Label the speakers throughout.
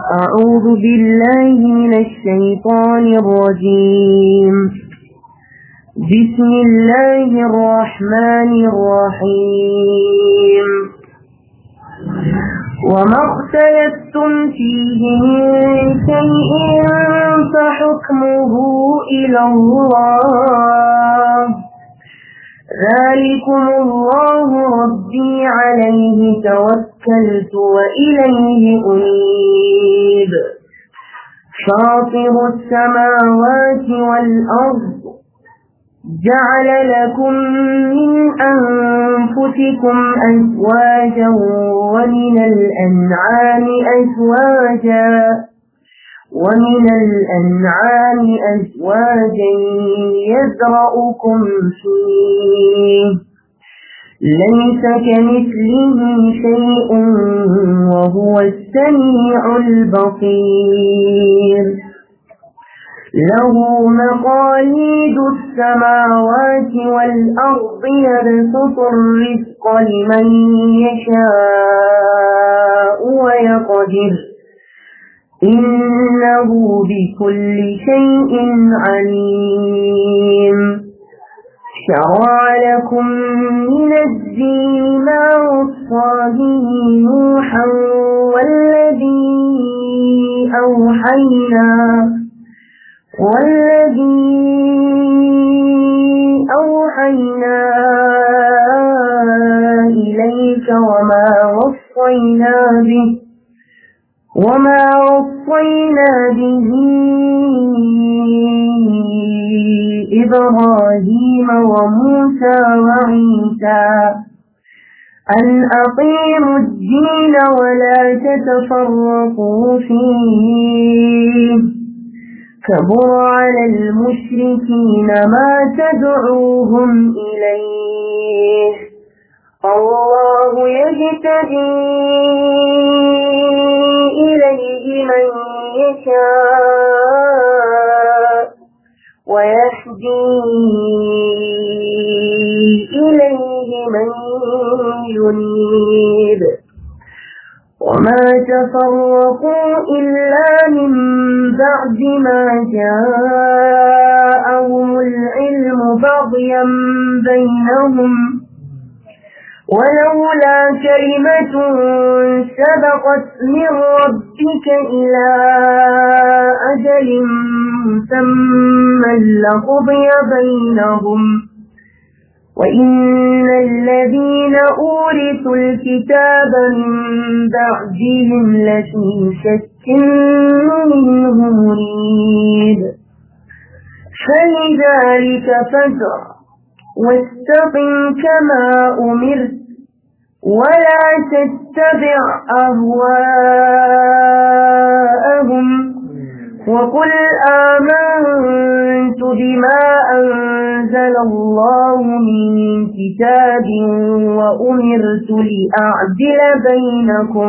Speaker 1: أعوذ بالله من الشيطان الرجيم بسم الله الرحمن الرحيم وما اختلفتم فيه من شيء فحكمه إلى الله ذلكم الله ربي عليه توكلت وإليه أنيب فاطر السماوات والأرض جعل لكم من أنفسكم أزواجا ومن الأنعام أزواجا ومن الأنعام أزواجا يزرأكم فيه ليس كمثله شيء وهو السميع البصير له مقاليد السماوات والأرض يبسط الرزق لمن يشاء ويقدر إنه بكل شيء عليم شرع لكم من الدين ما وصى به نوحا والذي أوحينا والذي أوحينا إليك وما وصينا به وما وصينا به إبراهيم وموسى وعيسى أن أقيموا الدين ولا تتفرقوا فيه كبر على المشركين ما تدعوهم إليه الله يجتدي إليه من يشاء ويهدي إليه من ينيب وما تفرقوا إلا من بعد ما جاءهم العلم بغيا بينهم ولولا كلمة سبقت من ربك إلى أجل مسمى لقضي بينهم وإن الذين أورثوا الكتاب من بعدهم لفي شك منه مريب فلذلك فزع واستقم كما أمرت ولا تتبع أهواءهم وقل آمنت بما أنزل الله من كتاب وأمرت لأعدل بينكم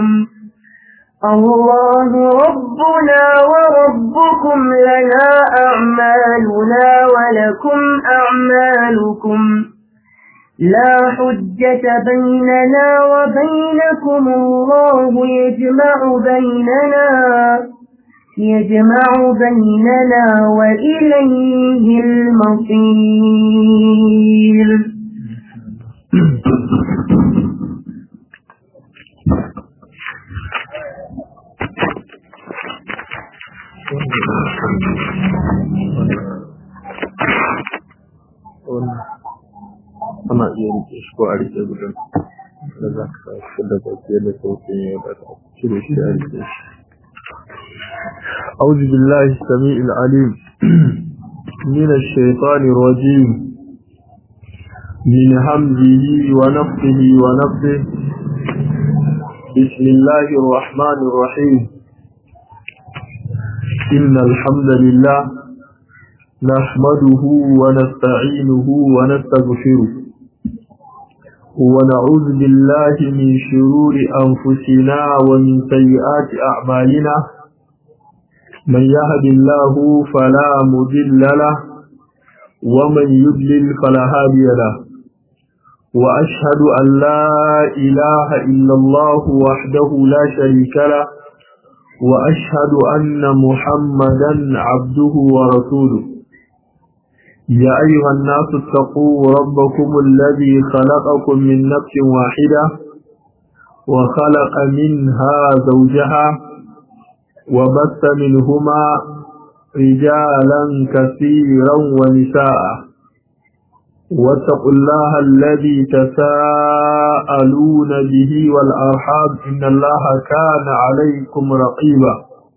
Speaker 1: الله ربنا وربكم لنا أعمالنا ولكم أعمالكم لا حجة بيننا وبينكم الله يجمع بيننا يجمع بيننا وإليه المصير
Speaker 2: ana iya rike shi ko a rike gudun da za ka shi da baki da sautin yau da ta cire shi a rike shi أعوذ بالله السميع العليم من الشيطان الرجيم من همزه ونفخه ونفخه بسم الله الرحمن الرحيم إن الحمد لله نحمده ونستعينه ونستغفره ونعوذ بالله من شرور أنفسنا ومن سيئات أعمالنا من يهد الله فلا مضل له ومن يضلل فلا هادي له وأشهد أن لا إله إلا الله وحده لا شريك له وأشهد أن محمدا عبده ورسوله يا أيها الناس اتقوا ربكم الذي خلقكم من نفس واحدة وخلق منها زوجها وبث منهما رجالا كثيرا ونساء واتقوا الله الذي تساءلون به والأرحام إن الله كان عليكم رقيبا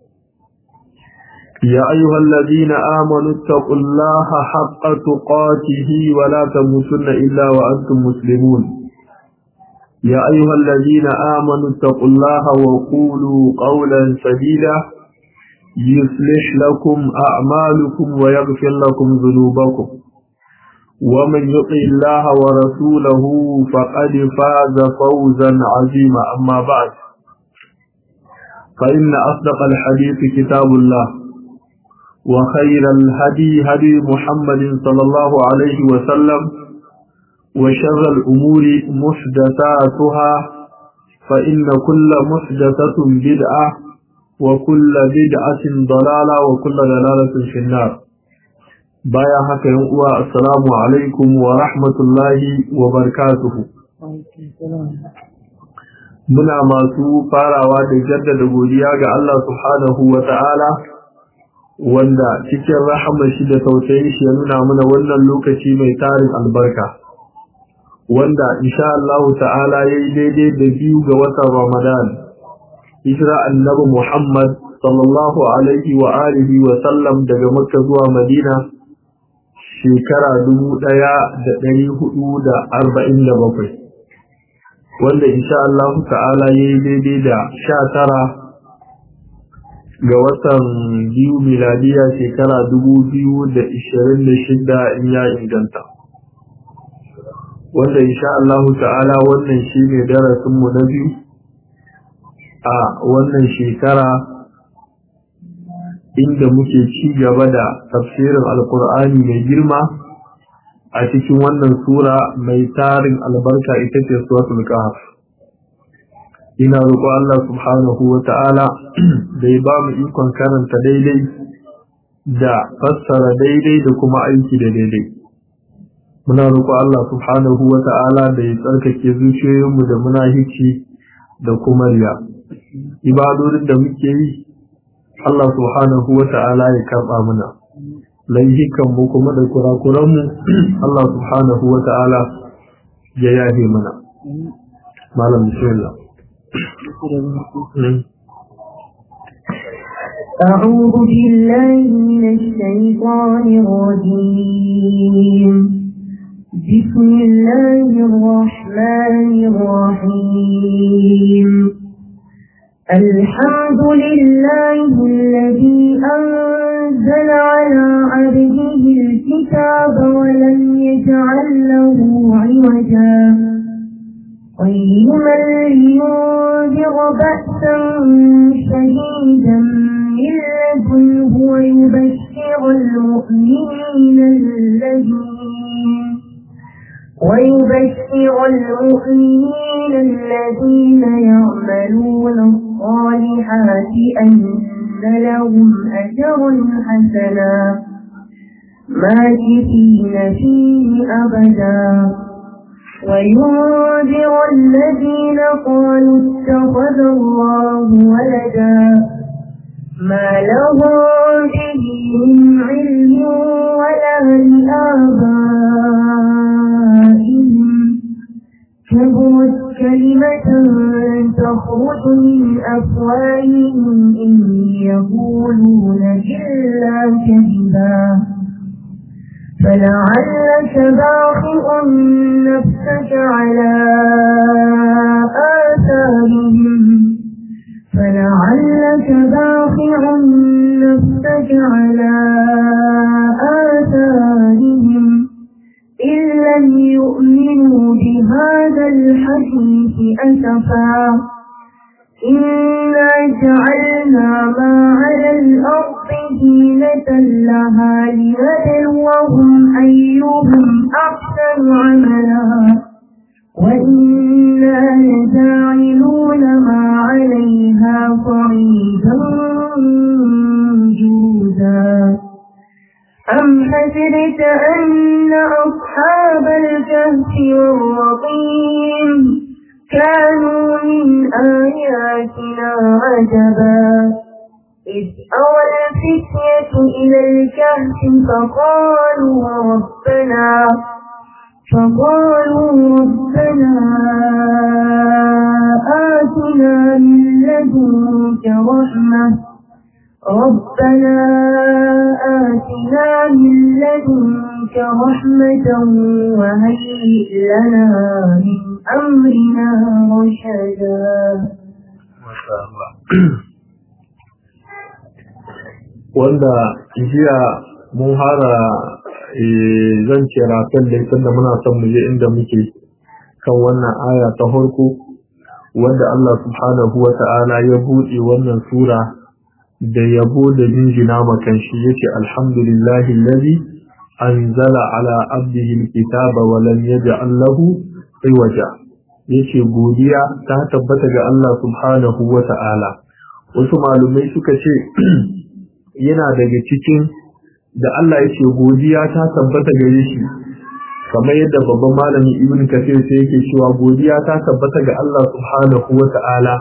Speaker 2: يا أيها الذين آمنوا اتقوا الله حق تقاته ولا تموتن إلا وأنتم مسلمون يا أيها الذين آمنوا اتقوا الله وقولوا قولا سديدا يصلح لكم أعمالكم ويغفر لكم ذنوبكم ومن يطع الله ورسوله فقد فاز فوزا عظيما أما بعد فإن أصدق الحديث كتاب الله وخير الهدي هدي محمد صلى الله عليه وسلم وشر الأمور محدثاتها فإن كل محدثة بدعة وكل بدعة ضلالة وكل ضلالة في النار بايا haka yan uwa assalamu alaikum wa rahmatullahi wa barakatuhu muna masu farawa da jaddada godiya ga Allah subhanahu wa ta'ala wanda cikin rahama shi da tausayin shi ya nuna mana wannan lokaci mai tarin albarka wanda insha Allah ta'ala yayi daidai da biyu ga watan Ramadan hijira annabi Muhammad sallallahu alaihi wa alihi wa sallam daga Makka zuwa Madina shekara dubu ɗaya da ɗari hudu da arba'in da bakwai wanda insha Allah ta'ala yayi daidai da sha tara ga watan biyu miladiya shekara dubu biyu da ishirin da shida in ya inganta wanda insha Allah ta'ala wannan shi ne darasinmu na biyu a wannan shekara inda muke ci gaba da tafsirin alkur'ani mai girma a cikin wannan sura mai tarin albarka ita ce suratul kahf ina roƙo Allah subhanahu wa ta'ala da ya ba mu ikon karanta daidai da fassara daidai da kuma aiki da daidai muna roƙo Allah subhanahu wa ta'ala da ya tsarkake zuciyoyinmu da muna hici da kuma riya ibadodin da muke yi Allah subhanahu wa ta'ala ya karɓa muna laihikan mu kuma da kurakuranmu Allah subhanahu wa ta'ala ya yahe mana malam bismillah
Speaker 1: أعوذ بالله من الشيطان الرجيم بسم الله الرحمن الرحيم الحمد لله الذي أنزل على عبده الكتاب ولم يجعل له عوجا قيما لينذر بأسا شديدا من لدنه ويبشر المؤمنين الذين ويبشر المؤمنين الذين يعملون الصالحات أن لهم أجر حسنا ماكثين فيه أبدا وينذر الذين قالوا اتخذ الله ولدا ما لهم به من علم ولا لآبائهم كبرت كلمة تخرج من أفواههم إن يقولون إلا كذبا فلعلك باخع نفسك على آثارهم فلعلك باخع نفسك على آثارهم إن لم يؤمنوا بهذا الحديث أسفا إنا جعلنا ما على الأرض زينة لها لنبلوهم أيهم أحسن عملا وإنا لجاعلون ما عليها صعيدا حسبت أن أصحاب الكهف والرقيم كانوا من آياتنا عجبا إذ أوى الفتية إلى الكهف فقالوا ربنا فقالوا ربنا آتنا من لدنك رحمة ربنا آتنا من لدنك رحمة وهيئ لنا من أمرنا رشدا
Speaker 2: ما شاء الله wanda jiya mun hara zan ce rafin da tunda muna son mu je inda muke kan wannan aya ta farko wanda Allah subhanahu wa ta'ala ya buɗe wannan sura da yabo da jinjina makan shi yace alhamdulillahi allazi anzala ala abdihi alkitaba wa lam yaj'al lahu iwaja yace godiya ta tabbata ga Allah subhanahu wa ta'ala wasu malumai suka ce yana daga cikin da Allah yake godiya ta tabbata gare shi kamar yadda babban malami ibn kafir sai yake cewa godiya ta tabbata ga Allah subhanahu wata'ala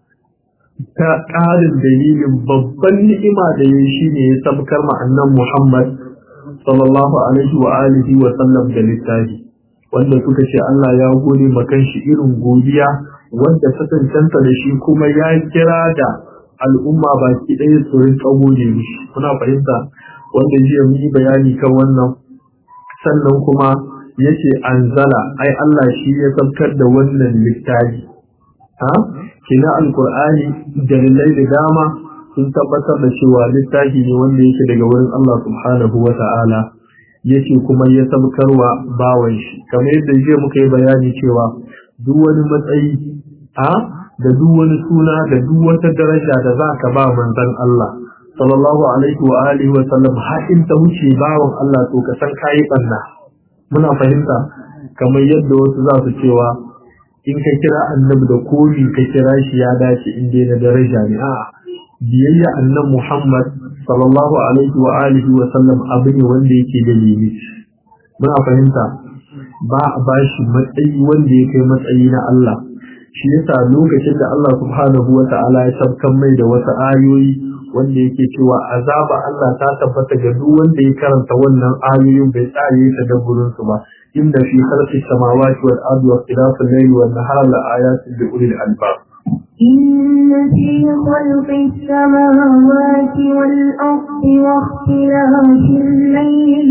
Speaker 2: ta ƙarin dalilin babban ni'ima da ya shi ne ya sabkar ma annan Muhammad sallallahu alaihi wa alihi wa sallam da littafi wanda suka ce Allah ya gode makan shi irin godiya wanda ta cancanta da shi kuma ya kira da al'umma baki ɗaya su rinka gode mishi kuna fahimta wanda jiya mun yi bayani kan wannan sannan kuma yace anzala ai Allah shi ya sabkar da wannan littafi ha kina alqur'ani dalilai da dama sun tabbatar da cewa littafi ne wanda yake daga wurin Allah subhanahu wata'ala yace kuma ya sabkarwa bawan shi kamar yadda jiya muka yi bayani cewa duk wani matsayi ha da duk wani suna da duk wata daraja da za ka ba manzon Allah sallallahu alaihi wa alihi wa sallam har in ta wuce bawan Allah to ka san kai banna muna fahimta kamar yadda wasu za su cewa in ka kira annabi da komi ka kira shi ya dace in dai na daraja ne a biyayya annan Muhammad sallallahu alaihi wa alihi wa sallam abu ne wanda yake da limit muna fahimta ba a bashi matsayi wanda ya kai matsayi na Allah shi yasa lokacin da Allah subhanahu wa ta'ala ya sabkan mai da wasu ayoyi wanda yake cewa azaba Allah ta tabbata ga duk wanda ya karanta wannan ayoyin bai tsare ta da gurin su ba inda fi khalqis samawati wal ardi wa ikhtilafil layli wan nahari la ayatin li ulil albab
Speaker 1: إن في خلق السماوات والأرض واختلاف الليل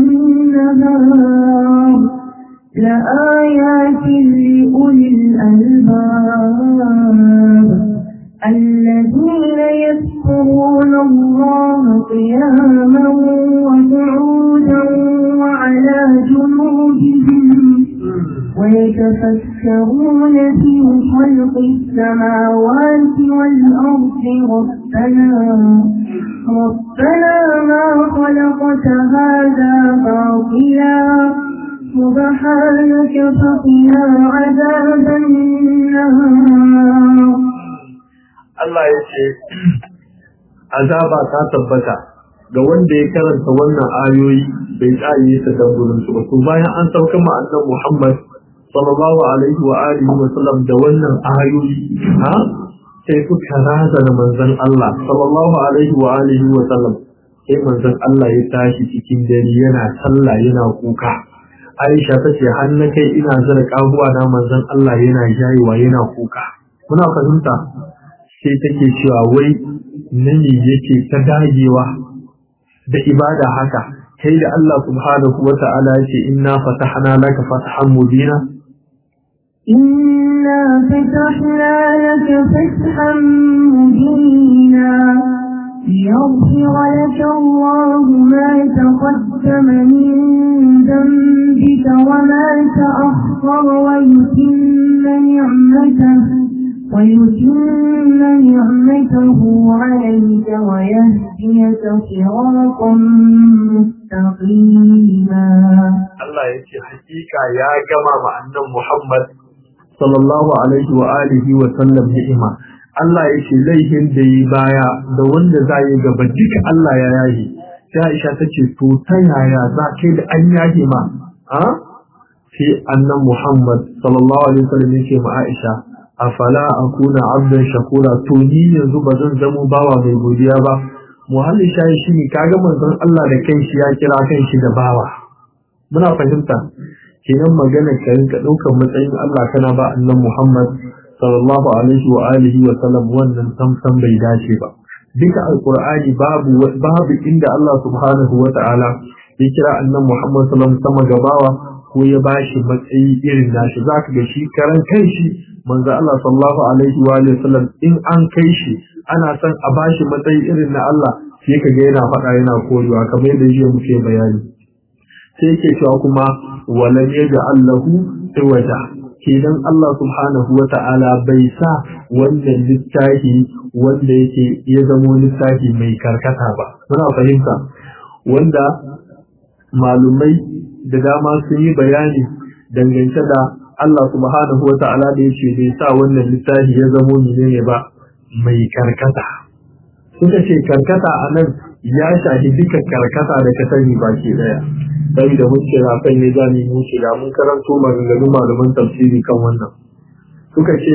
Speaker 1: والنهار لآيات لأولي الألباب الذين يذكرون الله قياما وقعودا وعلى جنوبهم ويتفكرون في خلق السماوات والأرض ربنا ربنا ما خلقت هذا باطلا سبحانك فقنا عذاب النار
Speaker 2: Allah ya ce azaba ta tabbata ga wanda ya karanta wannan ayoyi bai tsaye ta dan gurin su ba to bayan an sauka ma annabi Muhammad sallallahu alaihi wa alihi wa sallam da wannan ayoyi ha sai suka raza da manzon Allah sallallahu alaihi wa alihi wa sallam sai manzon Allah ya tashi cikin dare yana sallah yana kuka Aisha ta ce har na kai ina zara kabuwa na manzon Allah yana jayewa yana kuka muna fahimta sai take cewa wai nani yake ta dagewa da ibada haka kai da Allah subhanahu wa ta'ala yake inna fatahna laka fathan mubina
Speaker 1: إنا فتحنا لك فتحا مبينا ليغفر لك الله ما تقدم من ذنبك وما تأخر ويتم نعمته ويتم نعمته عليك ويهديك صراطا مستقيما
Speaker 2: Allah ya ce hakika ya gama ma annan Muhammad sallallahu alaihi wa alihi wa sallam ni'ima Allah ya ce laifin da yi baya da wanda za yi gaba duka Allah ya yayi sai Aisha ta ce to ta yaya za kai da an yage ma a sai annan Muhammad sallallahu alaihi wasallam yake ma Aisha afala akuna abdan shakura to ni yanzu ba zan zamo bawa mai godiya ba muhalli shayi shine kaga manzon Allah da kanshi ya kira kanshi da bawa muna fahimta kenan magana ka rinka daukar matsayin Allah kana ba annan Muhammad sallallahu alaihi wa alihi wa sallam wannan samsam bai dace ba duka alqur'ani babu babu inda Allah subhanahu wa ta'ala ya kira annan Muhammad sallallahu alaihi wa sallam gabawa ko ya bashi matsayi irin nashi zaka ga shi karan kanshi manzo Allah sallallahu alaihi wa alihi sallam in an kai shi ana son a bashi matsayi irin na Allah sai kaga yana faɗa yana korewa kamar yadda jiya muke bayani sai yake cewa kuma walam yaj'al lahu iwaja kenan Allah subhanahu wa ta'ala bai sa wannan littafi wanda yake ya zamo littafi mai karkata ba muna fahimta wanda malumai da dama sun yi bayani dangance da Allah subhanahu wa ta'ala da yake bai sa wannan littafi ya zamo menene ba mai karkata suka ce karkata a nan ya shafi duka karkata da ka sani baki daya sai da mun kira kan ne za mu yi shiga mun karanto maganganun malaman tafsiri kan wannan suka ce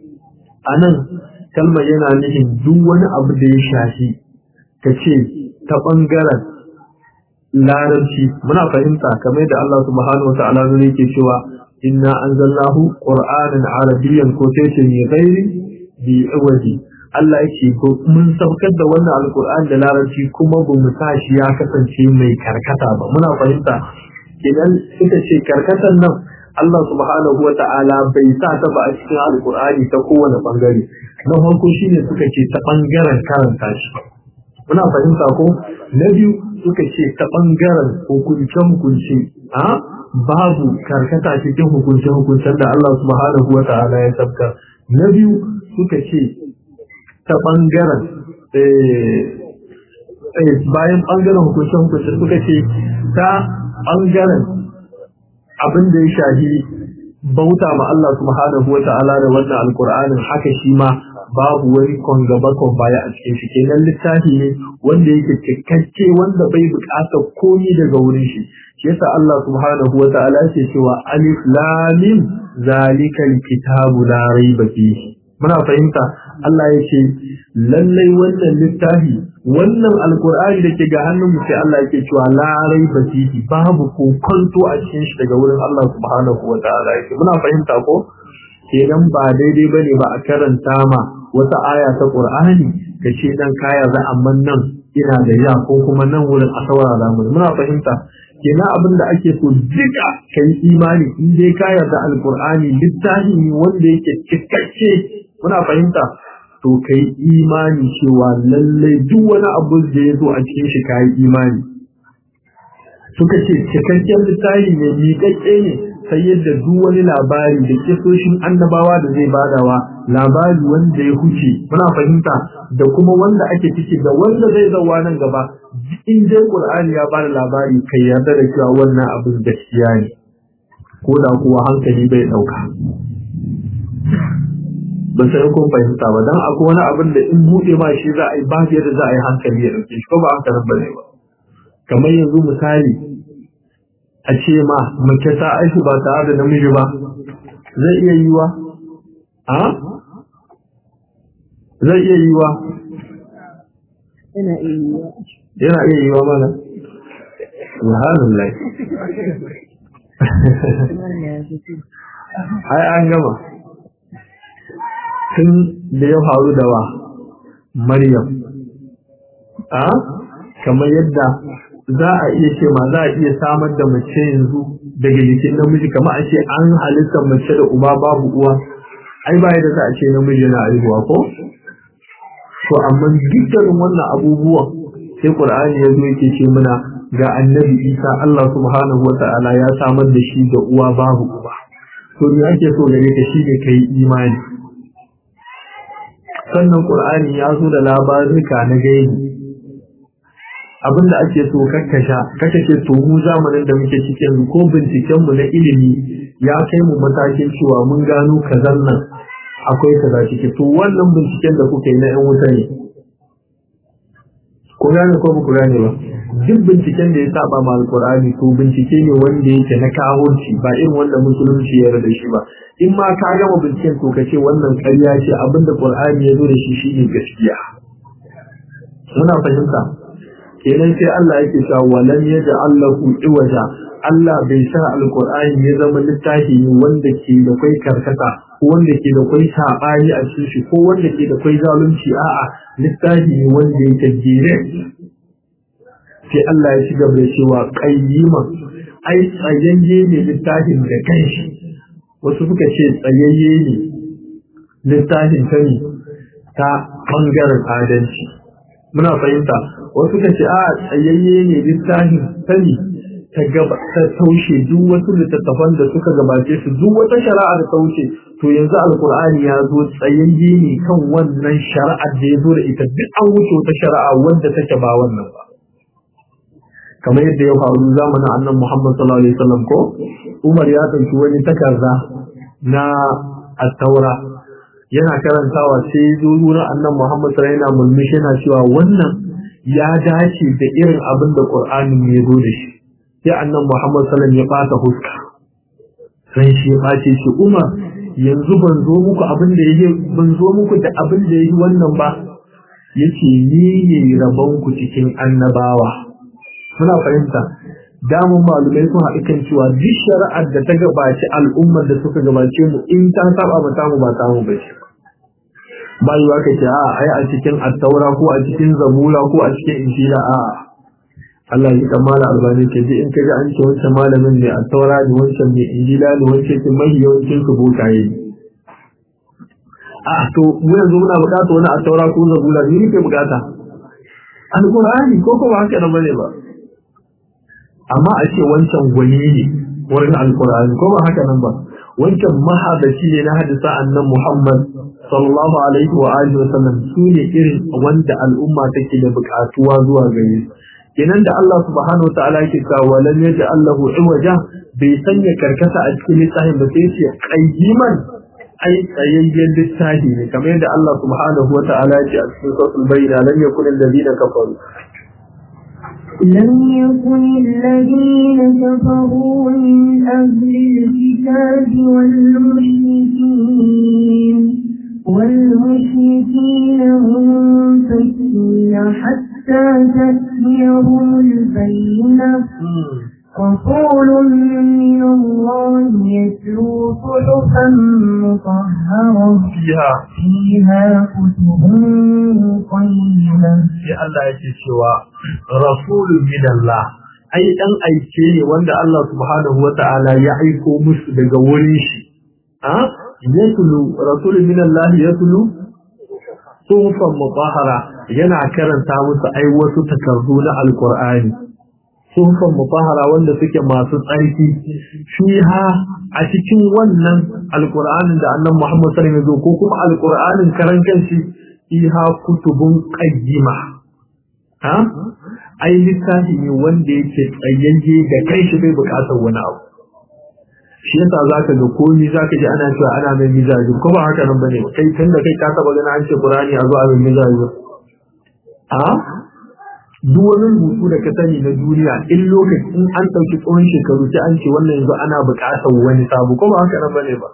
Speaker 2: a nan kalmar yana nufin duk wani abu da ya shafi ka ce ta ɓangaren larabci muna fahimta kamar da Allah subhanahu wa ta'ala ne yake cewa inna anzalnahu qur'anan arabiyyan ko sai ce ne gairi bi iwaji Allah yake ko mun saukar da wannan alqur'ani da larabci kuma ba mu sa shi ya kasance mai karkata ba muna fahimta idan suka ce karkatan nan Allah subhanahu wa ta'ala bai sa ta ba a cikin alqur'ani ta kowane bangare na farko shine suka ce ta bangaren karanta shi muna fahimta ko na biyu suka ce ta ɓangaren hukunce-hukunce a babu karkata cikin hukunce-hukuncen da Allah subhanahu wa ta'ala ya sabka na biyu suka ce ta ɓangaren bayan ɓangaren hukunce-hukunce suka ce ta ɓangaren abin da ya shahi bauta ma Allah subhanahu wa ta'ala da wannan alkur'anin haka shi ma babu wani kwangaba baya a cikin shi kenan littafi ne wanda yake cikakke wanda bai buƙatar komi daga wurin shi shi yasa Allah subhanahu wa ta'ala yake cewa alif lam mim zalikal kitabu la raiba fihi muna fahimta Allah yake lallai wannan littafi wannan alqur'ani da ke ga hannun mu sai Allah yake cewa la raiba fihi babu kokonto a cikin shi daga wurin Allah subhanahu wa ta'ala yake muna fahimta ko kenan ba daidai bane ba a karanta ma wata aya ta Qur'ani ka ce dan kaya za amma nan ina da ya ko kuma nan wurin a saurara mu muna fahimta kenan abin da ake so duka kai imani in dai ka yarda alqur'ani littafi ne wanda yake cikakke muna fahimta to kai imani cewa lallai duk wani abu da ya zo a cikin shi kai imani suka ce cikakken littafi ne miƙaƙƙe ne sai yadda duk wani labari da kisoshin annabawa da zai badawa labari wanda ya huce muna fahimta da kuma wanda ake ciki da wanda zai zauwa nan gaba in dai qur'ani ya bada labari kai yarda da cewa wannan abin gaskiya ne ko da kuwa hankali bai dauka ba sai kun fahimta ba dan akwai wani abin da in bude ma shi za a yi ba yadda za a yi hankali ya dauke shi ko ba hankalin bane ba kamar yanzu misali a ce ma mace ta aishi ba tare da namiji ba zai iya yiwa a zai iya yiwa
Speaker 1: yana iya yiwa
Speaker 2: yana iya yiwa mana alhamdulillah ai an gama tun da ya faru da wa maryam a kamar yadda za a iya ce ma za a iya samar da mace yanzu daga jikin namiji kamar a ce an halittar mace da uba babu uwa ai ba yadda za a ce namiji yana haihuwa ko to amma dukkanin wannan abubuwan sai qur'ani ya zo yake ce mana ga annabi isa Allah subhanahu wa ta'ala ya samar da shi da uwa babu uba to me ake so gare ka shine kai imani sannan qur'ani ya zo da labaruka na gaibi abinda ake so kakkasha kakkashe to mu zamanin da muke cikin ko binciken mu na ilimi ya kai mu matakin cewa mun gano kazan nan akwai kaza ciki to wannan binciken da kuke na yan wuta ne ko gane ko ba ku gane ba duk binciken da ya saba ma alkur'ani to bincike ne wanda yake na kawunci ba irin wanda musulunci ya da shi ba in ma ka gama binciken to ka ce wannan ƙarya ce abinda qur'ani ya zo da shi shine gaskiya muna fahimta kenan sai Allah yake cewa walam yaj'al lahu iwaja Allah bai sa alkur'ani ya zama littafi ne wanda ke da kai karkata ko wanda ke da kai sabani a cikin shi ko wanda ke da kai zalunci a'a littafi ne wanda yake jere sai Allah ya ci gaba da cewa qayyima ai tsayayye ne littafin da kanshi wasu suka ce tsayayye ne littafin ta ne ta bangaren adalci muna fahimta wasu suka ce a tsayayye ne littafin ta ne ta gaba ta taushe duk wasu littattafan da suka gabace su duk wata shari'a da ta wuce to yanzu alkur'ani ya zo tsayayye ne kan wannan shari'ar da ya zo da ita duk an wuce wata shari'a wanda take ba wannan ba kamar yadda ya faru zamanin annan Muhammad sallallahu alaihi wasallam ko Umar ya ɗauki wani takarda na at-taura yana karantawa sai ya zo wurin annan Muhammad sallallahu alaihi wasallam mulmishi yana cewa wannan ya dace da irin abin da Qur'anin ya zo da shi sai annan Muhammad sallallahu ya bata huska sai shi ya bace shi Umar yanzu ban zo muku abin da yake ban zo muku da abin da yake wannan ba yace ni ne rabon ku cikin annabawa muna fahimta damun malumai sun haɗu kan cewa duk shari'ar da ta gabaci al'ummar da suka gabace mu in ta saba ba tamu ba tamu ba ce ba yi ka ce a ai a cikin attaura ko a cikin zabura ko a cikin injila a Allah ya kamala albani ke ji in ka ga an ce wancan malamin ne attaura ne wancan ne injila ne wancan ke mai yawancin su bokaye ne a to mu yanzu muna bukata wani attaura ko zabura ne ke bukata alqur'ani ko kuma haka nan bane ba amma a ce wancan gwani ne wurin alkur'ani ko ba haka nan ba wancan mahadaci ne na hadisa annan muhammad sallallahu alaihi wa alihi wa sallam su ne irin wanda al'umma take da bukatuwa zuwa gare su kenan da Allah subhanahu wa ta'ala yake cewa walam yaj'al lahu iwaja bai sanya karkata a cikin littafin ba sai ce qayyiman ai tsayayyen littafi ne kamar yadda Allah subhanahu wa ta'ala ya ce a cikin suratul bayyina lam yakun alladhina kafaru
Speaker 1: لم يكن الذين كفروا من أهل الكتاب والمشركين والمشركين منفكين حتى تأتيهم البينة رسول من الله يتلو صحفا مطهرة
Speaker 2: fiha
Speaker 1: فيها كتب قيمة
Speaker 2: sai Allah yake cewa rasulun min Allah ai dan aike ne wanda Allah subhanahu wata'ala ya aiko musu daga wurin shi a yatlu rasulun min Allah yatlu sufan mutahhara yana karanta musu ai wasu takardu na alqur'ani sufan mutahhara wanda suke masu tsarki fiha a cikin wannan alqur'anin da annabi Muhammad sallallahu alaihi wasallam ko kuma alqur'anin karan kanshi fiha kutubun qayyima ha ai littafi ne wanda yake tsayayye da kai shi bai bukatar wani abu shi yasa zaka ga komai zaka ji ana cewa ana mai mizaji ko ba haka nan bane kai tunda kai ka taba gani an ce Qur'ani a zo a mai mizaji a duk wani rubutu da ka sani na duniya in lokaci in an ɗauki tsawon shekaru sai an ce wannan yanzu ana buƙatar wani sabu ko ba haka nan bane ba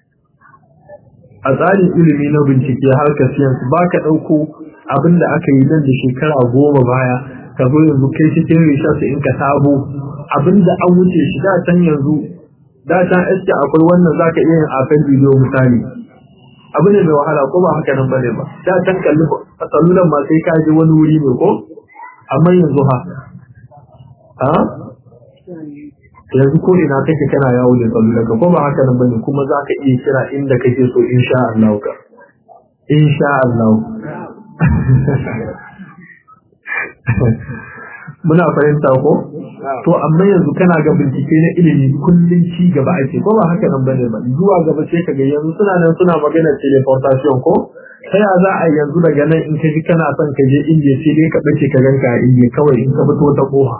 Speaker 2: a tsarin ilimi na bincike harkar science ba ka ɗauko abin da aka yi nan da shekara goma baya ka zo yanzu kai cikin research in ka sabo abin da an wuce shi da can yanzu da can eske akwai wannan za ka iya yin afen bidiyo misali abin da mai wahala ko ba haka nan bane ba da can kalli a salulan ma sai ka je wani wuri ne ko amma yanzu ha ha yanzu ko ina kake kana yawo da salulan ka ko ba haka nan bane kuma za ka iya kira inda kake so insha Allah ka insha Allah muna fahimta ko to amma yanzu kana ga bincike na ilimi kullun ci gaba ake ko ba haka nan bane ba zuwa gaba sai kaga yanzu suna nan suna magana teleportation ko sai ya za a yanzu daga nan in kaji kana son ka je indiya sai dai ka bace ka ganka a indiya kawai in ka fito ta koha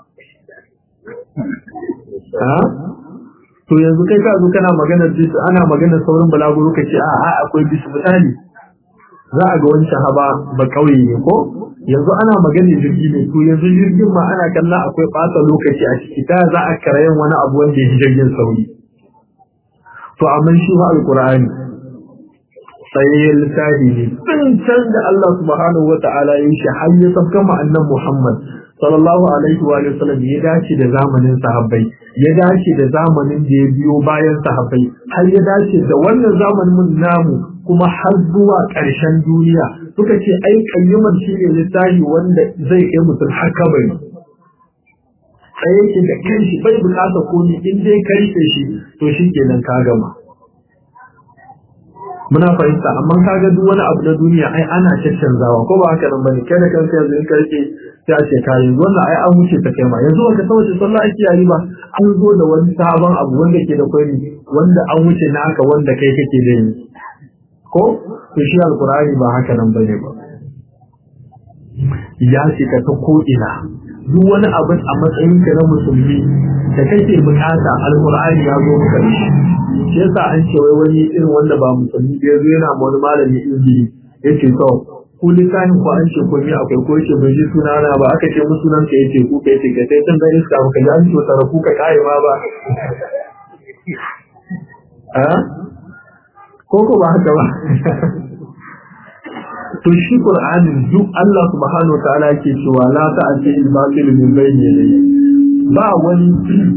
Speaker 2: ha to yanzu kai ka zo kana maganar bisu ana maganar saurin balaguro ka ce a a akwai bisu misali za a ga wani shahaba ba kauye ne ko yanzu ana magana jirgi ne to yanzu jirgin ma ana kalla akwai ɓata lokaci a ciki ta za a karayen wani abu wanda ya jirgin sauri to amma shi ba alqur'ani tsayayyen littafi ne tun can da Allah subhanahu wata'ala ya shi har ya sabka ma annan Muhammad sallallahu alaihi wa sallam ya dace da zamanin sahabbai ya dace da zamanin da ya biyo bayan sahabbai har ya dace da wannan zamanin namu kuma har zuwa ƙarshen duniya suka ce ai kayyumar shi ne littafi wanda zai kai mutum har kabari sai yake da kanshi bai bukata komi in dai karfe shi to shi kenan ka gama muna fahimta amma kaga duk wani abu na duniya ai ana caccanzawa ko ba haka nan bane kai da kanka yanzu in karke sai a ce kai wannan ai an wuce ta kai ma yanzu baka san wace sallah ake yi ba an zo da wani sabon abu wanda ke da kwari wanda an wuce naka wanda kai kake da yi ko to shi alqur'ani ba haka nan bane ba ya shiga ta ko ina duk wani abu a matsayin ka na musulmi da kake bukata alqur'ani ya zo maka da shi shi yasa an ce wai wani irin wanda ba musulmi da yazo yana ma wani malami injili yace to ku lisanin ku an ce ko ni akwai ko yace bai ji suna na ba aka ce musu nan ka yace ku kai ce kai san da iska ka ji an ce tara ku ka kai ma ba a ko ko ba haka ba to shi qur'anin duk Allah subhanahu wa ta'ala yake cewa la ta'ati al-batil min bayni yadayhi ba wani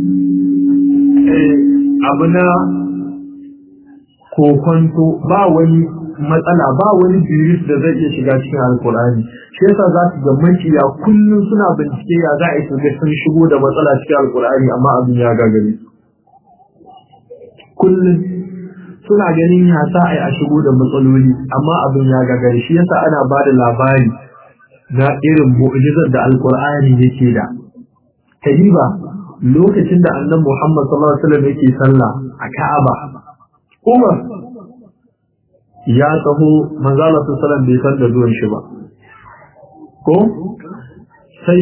Speaker 2: abu na kokonto ba wani matsala ba wani jiris da zai iya shiga cikin alkur'ani shi yasa za su ga makiya kullum suna bincike ya za a yi ga sun shigo da matsala cikin alkur'ani amma abin ya gagare kullum suna ganin ya sa a yi a shigo da matsaloli amma abin ya gagare shi yasa ana ba da labari na irin mu'jizar da alkur'ani yake da kadiba lokacin da annabi Muhammad sallallahu alaihi wasallam yake sallah a Ka'aba Umar ya taho manzo Allah sallallahu alaihi wasallam bai san da zuwan shi ba ko sai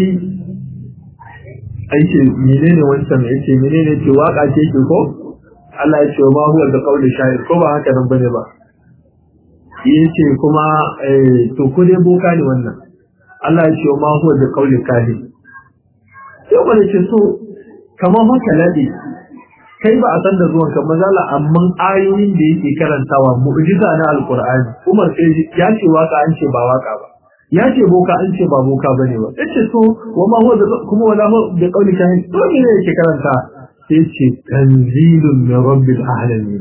Speaker 2: aike menene wancan yace menene ce waka ce ke ko Allah ya ce ma huwa da qauli sha'ir ko ba haka nan bane ba yace kuma eh to ko dai boka ne wannan Allah ya ce ma huwa da qauli kahin sai wani ce so kamar haka lade kai ba a san da zuwan ka mazala amma ayoyin da yake karantawa mu'jiza na alqur'ani Umar sai ya ce waka an ce ba waka ba ya ce boka an ce ba boka bane ba yace to wa ma huwa kuma wala hu bi qawli kahin to ne yake karanta sai ce tanzilun min rabbil alamin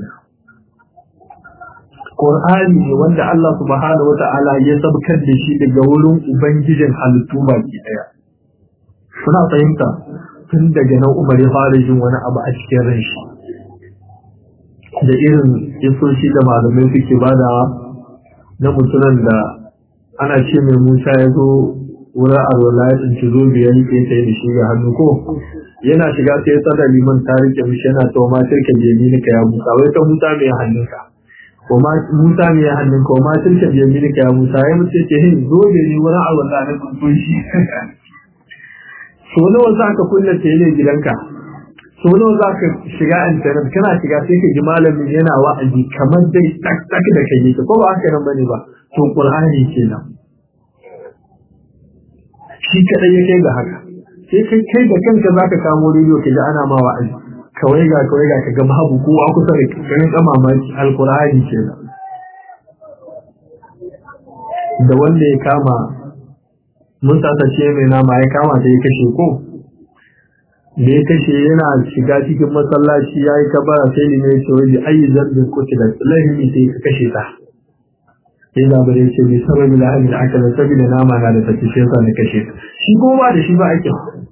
Speaker 2: Qur'ani ne wanda Allah subhanahu wata'ala ya sabkar da shi daga wurin ubangijin halittu baki daya suna fahimta tun daga nan umar ya fara jin wani abu a cikin ran shi da irin isoshi da malamai suke badawa na mutunan da ana ce mai musa ya zo wurin alwala ya tsinci zo biyar ke ta da shi ga hannu ko yana shiga sai ya tsada liman ta rike mishi yana ta ma tilka jemi ka ya musa wai ta musa mai hannunka ko ma musa mai hannunka ko ma tilka jemi ka ya musa ya mutu ce hin zo ne ni wurin alwala na tsuntsun shi so nawa za ka kunna tele gidanka so nawa za ka shiga internet kana shiga sai ka ji malamin yana wa'azi kamar dai tak tak da kai ko ba haka nan bane ba to qur'ani kenan shi kadai ya kai ga haka sai kai kai da kanka zaka kamo rediyo ka ji ana ma wa'azi kawai ga kawai ga ka ga babu kowa kusa da kai ga mamaki alqur'ani kenan da wanda ya kama mun ce mai nama ya kama ta ya kashe ko da ya kashe yana shiga cikin masallaci ya yi kabara sai ne mai cewa da ayi zambin kuci da lahimi sai ka kashe ta sai labarai ya ce mai sababi da hannun aka da sabi da nama na da tafi shi yasa na kashe ta shi ko ba da shi ba ake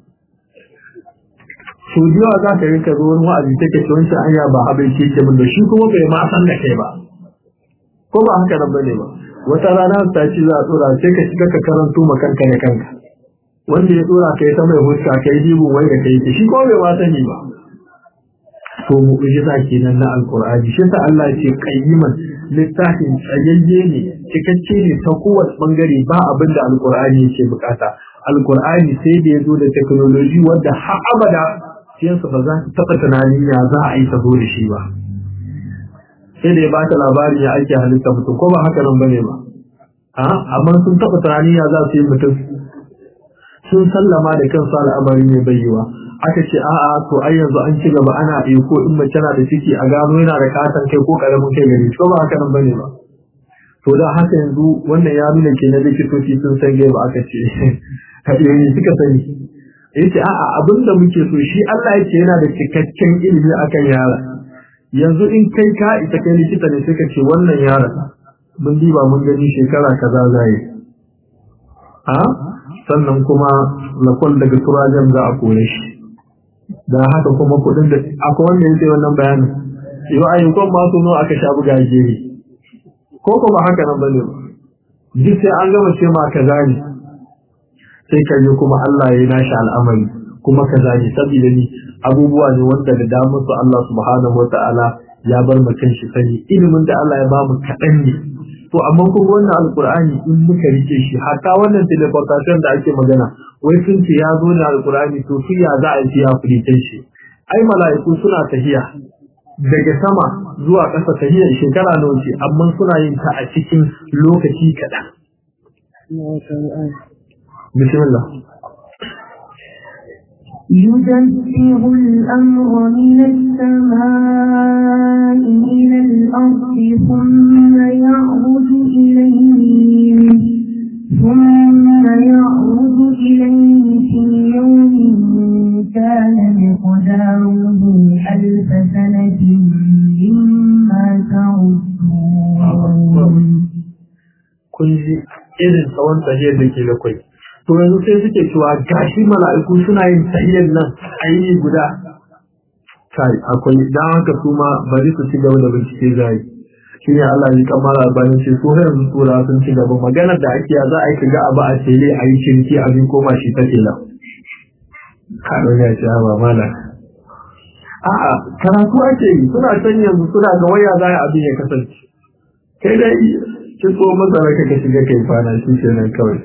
Speaker 2: so da yawa za ka rinka zo wani wa'azi take ce wancan anya ba abin ke ke min da shi kuma bai ma san da kai ba ko ba haka nan bane ba wata rana ta ci za a tsora sai ka shiga ka karanto ma kanka da kanka wanda ya tsora kai ta mai huska kai dibin wai da kai shi ko bai ma sani ba to mu'jiza kenan na alqur'ani shi ta Allah ce qayyiman littafin tsayayye ne cikakke ne ta kowace bangare ba abin da alqur'ani yake bukata alqur'ani sai da yazo da technology wanda har abada siyansa ba za ta taba tunanin ya za a yi ta zo da shi ba sai da ya ba ta labarin ya ake halitta mutum ko ba haka nan bane ba a amma sun taɓa tunani ya za su yi mutum sun sallama da kansu al'amari ne bayyawa aka ce a'a to ai yanzu an ci gaba ana iya ko in mace na da ciki a gano yana da katon kai ko karamin kai gari ko ba haka nan bane ba to da haka yanzu wannan ya nuna ke na likitoci sun san gaba aka ce yayi suka sani yace a'a abinda muke so shi Allah yake yana da cikakken ilimi akan yara yanzu in kai ka ita kai likita ne sai ka ce wannan yaron mun diba mun gani shekara kaza zai a sannan kuma lakon daga turajen za a kore shi da haka kuma kudin da akwai wanda yake wannan bayanin yau ayyukan masu nawa aka sha buga jeri ko ko ba haka nan bane ba duk sai an gama ce ma kaza ne sai ka yi kuma Allah ya yi nashi al'amari kuma kaza ne saboda ni abubuwa ne wanda da damar su Allah subhanahu wata'ala ya bar mutum shi sani ilimin da Allah ya bamu kaɗan ne to amma kuma wannan alkur'ani in muka rike shi hatta wannan teleportation da ake magana wai sun ce ya zo da alkur'ani to su ya za a yi ya furitan shi ai mala'iku suna tahiya daga sama zuwa ƙasa tahiyar shekara nawa ce amma suna yin ta a cikin lokaci kaɗan bismillah
Speaker 1: يدبر الأمر من السماء إلى الأرض ثم يعرج إليه ثم يعرج إليه في يوم كان مقداره ألف سنة مما تعدون
Speaker 2: kun ji irin tsawon tahiyar da ke da kwai to yanzu sai suke cewa gashi mala'iku suna yin tahiyar nan a yi guda kai akwai dan haka su ma bari su ci gaba da bincike zai shi ne Allah ya kamar albanin ce su yanzu tura sun ci gaba maganar da ake za a yi kaga abu a tele a yi cinki a bin koma shi ta tela kaɗo ya ce ba mala a'a karatu ake yi suna can yanzu suna ga waya za a abin ya kasance kai dai ki so masara ka ka shiga kai fana shi kenan kawai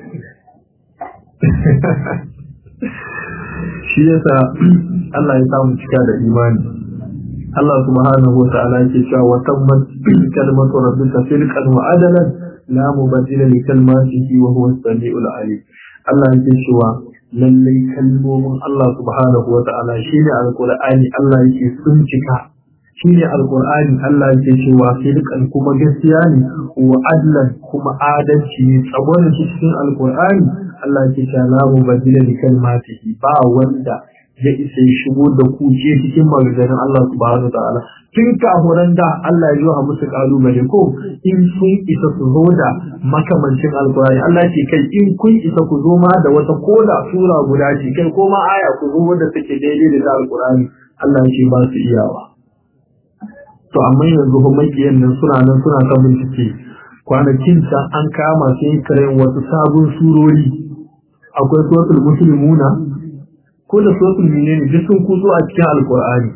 Speaker 2: shi yasa Allah ya samu cika da imani Allah subhanahu wa ta'ala yake cewa wa tammat kalmatu rabbika sidqan wa adalan la mubaddila li kalmatihi wa huwa as-sami'ul alim Allah yake cewa lallai kalmomin Allah subhanahu wa ta'ala shine alqur'ani Allah yake sun cika shine alqur'ani Allah yake cewa sidqan kuma gaskiya ne wa adlan kuma adalci ne tsabon cikin alqur'ani Allah yake cewa la mubaddila li kalmatihi ba wanda ya isa ya shigo da kuke cikin maganganun Allah subhanahu wa ta'ala tun kafuran da Allah ya yi wa musu kalubale ko in sun isa su zo da makamancin alkurani Allah ce kai in kun isa ku zo ma da wata koda sura guda ce kai ko ma aya ku zo wanda take daidai da alkurani Allah ce ba su iyawa to amma yanzu ba makiyan nan suna nan suna ta bincike kwanakin can an kama su yin karen wasu sabon surori akwai suratul muslimuna ko da suratul menene duk sun kuso a cikin alkur'ani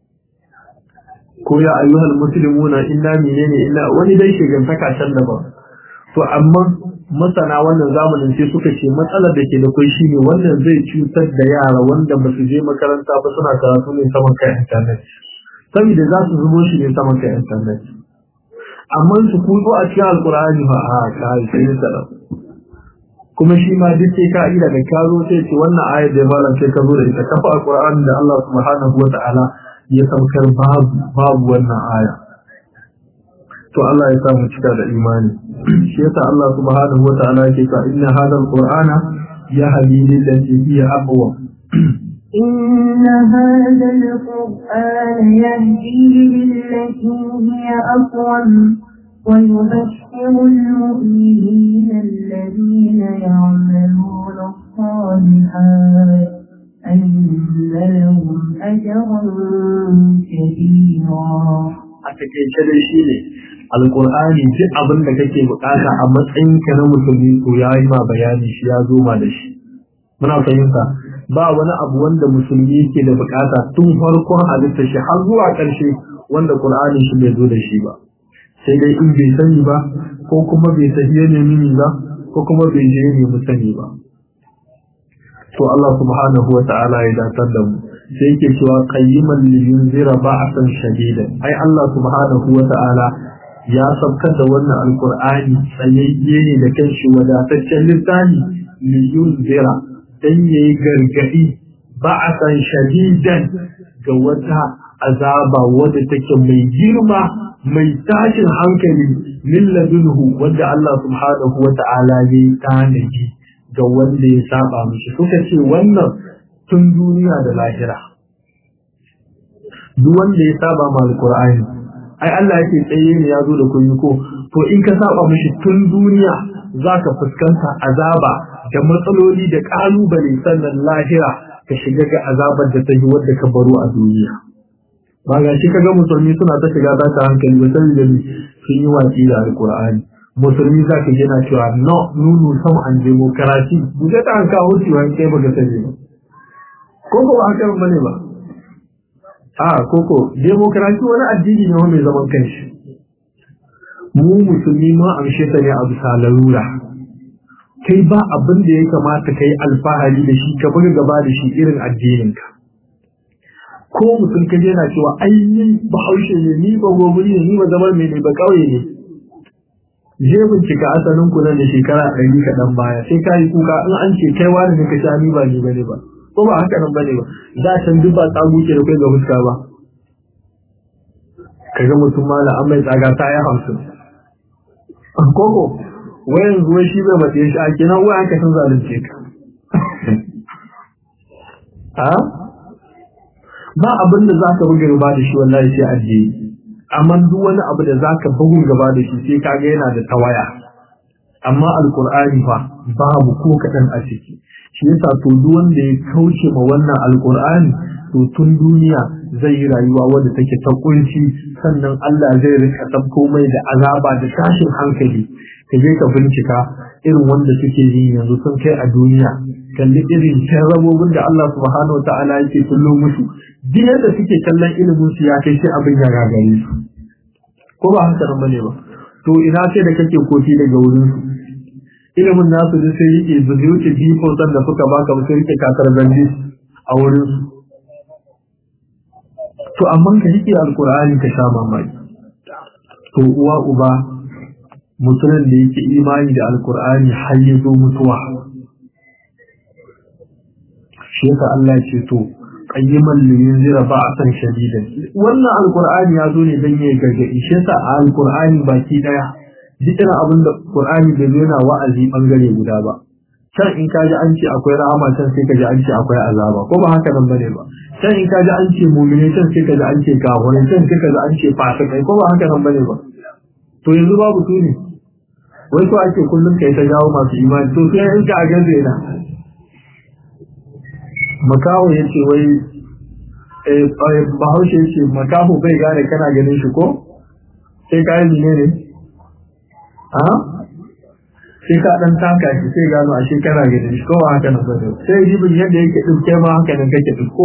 Speaker 2: ko ya ayyuhal muslimuna inna menene illa wani dai shigantaka can daban to amma masana wannan zamanin sai suka ce matsalar da ke da kai shine wannan zai cutar da yara wanda ba su je makaranta ba suna karatu ne saman kai internet saboda za su zubo shi ne saman kai internet amma su kuso a cikin alkur'ani ba a kai sai salam kuma shi ma duk sai ka ida da ka zo sai ce wannan ayar da malam sai ka zo da ita kafa alqur'ani da Allah subhanahu wata'ala ya saukar babu babu wannan aya to Allah ya sa mu cika da imani shi yasa Allah subhanahu wata'ala yake cewa inna hadal qur'ana yahdi lil lati hiya aqwa
Speaker 1: إن هذا القرآن يهدي للتي هي أقوم ويبشر المؤمنين الذين يعملون الصالحات أن لهم أجرا كبيرا
Speaker 2: a takaice dai shi ne alkur'ani duk abin da kake bukata a matsayin ka na musulmi to ya yi ma bayani shi ya zo ma da shi muna fahimta ba wani abu wanda musulmi yake da bukata tun farkon halitta shi har zuwa ƙarshe wanda qur'ani shi bai zo da shi ba sai dai in bai sani ba ko kuma bai sahiye ne mini ba ko kuma bai je ne mu sani ba to Allah subhanahu wa ta'ala ya datar da mu sai yake cewa qayyiman li yunzira ba'san shadida ai Allah subhanahu wa ta'ala ya sabkar da wannan alkur'ani tsayayye ne da kanshi wadataccen littafi liyun zira dan yayi gargadi ba a san shadidan ga wata azaba wadda take mai girma mai tashin hankali min ladunhu wanda Allah subhanahu wa ta'ala ya yi tanaji ga wanda ya saba mishi suka ce wannan tun duniya da lahira duk wanda ya saba ma alqur'ani ai Allah yake tsaye ne ya zo da kunyi ko to in ka saba mishi tun duniya zaka fuskanta azaba da matsaloli da kalubale sannan lahira ka shiga ga azabar da ta yi wadda ka baro a duniya ba ga shi kaga musulmi suna ta shiga za ta hankali ba sai da sun yi watsi da alqur'ani musulmi za ka gina cewa no nunu sam an demokarasi buga ta an kawo ciwon kai ba ga sani ba ko ko haka bane ba a koko demokarasi wani addini ne mai zaman kanshi mu musulmi ma amshe ta ne a bisa larura kai ba abin da ya kamata kai alfahari da shi ka buga gaba da shi irin addininka ko mutum ka yana cewa ai ni bahaushe ne ni ba gobiri ne ni ba zaman mai ne ba kauye ne je bincika asalin ku nan da shekara ɗari kaɗan baya sai ka yi kuka in an ce kai wani ne ka sha ni ba ni ba ne ba ko ba haka nan bane ba za can duk ba tsago ke da kai ga fuska ba kaga mutum mala an mai tsaga ta ya hamsin koko wayan zuwa shi bai mace shi a kenan wayan ka san zalunce ka ha ba abin da zaka buga gaba da shi wallahi sai addini amma duk wani abu da zaka bugun gaba da shi sai kaga yana da tawaya amma alqur'ani fa babu ko kadan a ciki shi yasa to duk wanda ya kauce ma wannan alqur'ani to tun duniya zai yi rayuwa wadda take ta kunci sannan Allah zai rika tabko mai da azaba da tashin hankali ka je ka bincika irin wanda suke yi yanzu sun kai a duniya kalli irin rabobin da Allah subhanahu wa ta'ala yake kullo musu duk yadda suke kallon ilimin su ya kai sai abin ya gagare su ko ba haka nan bane ba to ina sai da kake kofi daga wurin su ilimin nasu da sai yake ba zai wuce san da suka baka ba sai yake kakar zanji a wurin su to amma ka yake alkur'ani ka sha mamaki to uwa uba mutumin da yake imani da alkur'ani har ya zo mutuwa shi yasa Allah ya ce to qayyiman li yunzira ba'san shadidan wannan alkur'ani ya zo ne dan yayi gargadi shi yasa alkur'ani baki daya duk irin abin da Qur'ani bai zo yana wa'azi bangare guda ba can in kaji an ce akwai rahama can sai kaji an ce akwai azaba ko ba haka nan bane ba can in kaji an ce mu'mini can sai kaji an ce kafirai can sai kaji an ce fasikai ko ba haka nan bane ba to yanzu babu su ne wai ko ake kullum kai ta jawo masu imani to sai in ka a gaze na makaho yace wai eh bahaushe yace makaho bai gane kana ganin shi ko sai kai ne ne a sai ka dan taka shi sai gano a shekara gidan shi kowa haka nan bane sai jibin yadda yake dinke ma haka nan kake dinko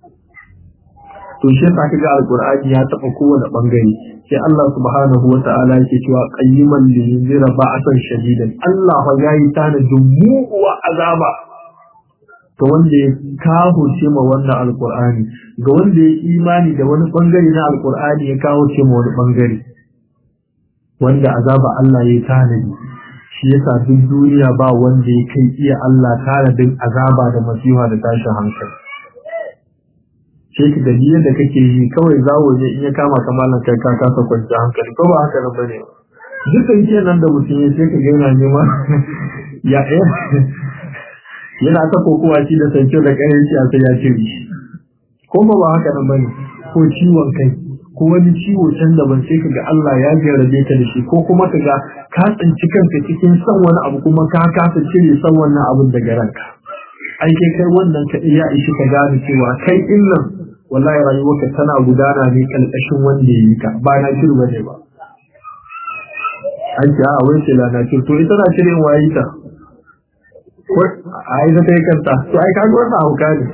Speaker 2: to shi yasa kaga alqur'ani ya taba kowane bangare sai Allah subhanahu wata'ala yake cewa qayyiman li yunzira ba'san shadidan Allah fa yayi tana jumu'a azaba to wanda ya kawo ce ma wannan alqur'ani ga wanda ya imani da wani bangare na alqur'ani ya kawo ce ma wani bangare wanda azaba Allah ya tanadi shi yasa duk duniya ba wanda ya kai iya Allah tanadin azaba da masifa da tashin hankali sai ka gani yadda kake yi kawai zawo ne in ya kama kamalan kai ka kasa kwanci hankali ko ba haka nan bane dukkan ke nan da mutum ya sai ka ga yana nema ya yana ta kokowa shi da sanke da ƙarin shi a sai ya cire shi ko ba haka nan bane ko ciwon kai ko wani ciwo can da ban sai kaga Allah ya jarrabe ka da shi ko kuma kaga ka tsinci kanka cikin son wani abu kuma ka kasa cire son wannan abun daga ranka ai kai kai wannan ka iya ishi ka gane cewa kai din nan wallahi rayuwarka tana gudana ne kalkashin wanda ya yi ka ba na shiru bane ba an ce a wai ce na shiru to ita na shirin wayi ta a yi ta kai kanta to ai kaga wannan hauka ne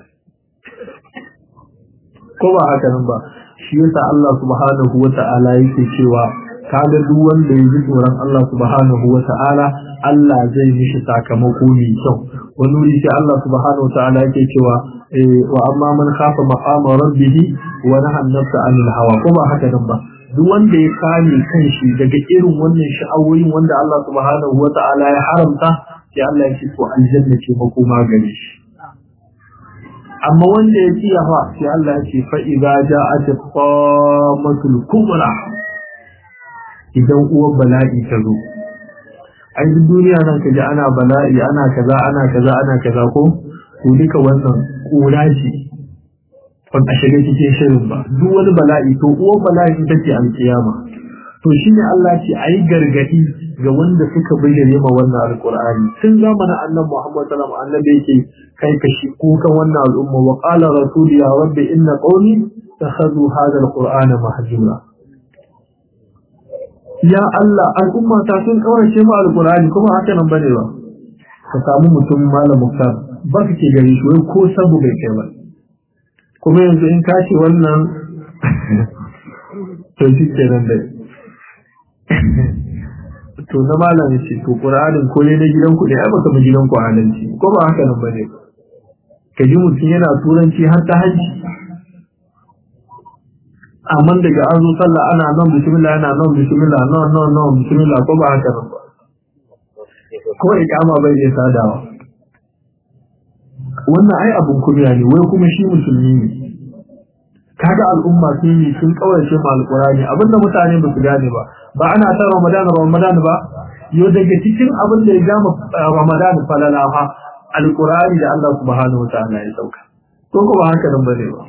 Speaker 2: ko ba haka nan ba shi yasa Allah subhanahu wata'ala yake cewa kaga duk wanda ya ji tsoron Allah subhanahu wata'ala Allah zai mishi sakamako mai kyau wani wuri sai Allah subhanahu wata'ala yake cewa wa amma man khafa maqama rabbih wa nahaa an-nafsa 'anil hawa ko ba haka nan ba duk wanda ya kame kanshi daga irin wannan sha'awoyin wanda Allah subhanahu wata'ala ya haramta sai Allah ya ce to aljanna ce makoma gare shi amma wanda ya kiya fa sai Allah ya ce fa idza ja'at qamatul kubra idan uwar bala'i ta zo ai duk duniya nan kaji ana bala'i ana kaza ana kaza ana kaza ko to duka wannan kura ce ban a shiga cikin shirin ba duk wani bala'i to uwar bala'i ita ce alkiyama to shine Allah ce ayi gargadi ga wanda suka bayyana ma wannan alqur'ani tun zamanin annabi Muhammad sallallahu alaihi wasallam annabi yake kai kashi kukan wannan al'umma wa qala rasul ya rabbi inna qawmi takhadhu hadha alqur'ana mahjura ya Allah al'umma ta sun kaurace mu alqur'ani kuma haka nan bane ba ka samu mutum malam muktar ba kake gari shi wai ko sabu bai kai ba kuma yanzu in ka ce wannan to shi kenan dai to na malam ce to qur'anin ko ne na gidanku ne ai baka mu gidanku adalci ko ba haka nan bane ka ji mutum yana turanci har ta hajji amma daga an zo sallah ana nan bismillah ana nan bismillah no no no bismillah ko ba haka nan ba ko ikama bai iya sadawa wannan ai abun kunya ne wai kuma shi musulmi ne kaga al'umma sun yi sun kaurace ma alqurani abinda mutane ba su gane ba ba ana ta ramadan ramadan ba yo daga cikin abin da ya gama ramadan falala fa alqurani da Allah subhanahu wataala ya sauka ko kuma haka nan bane ba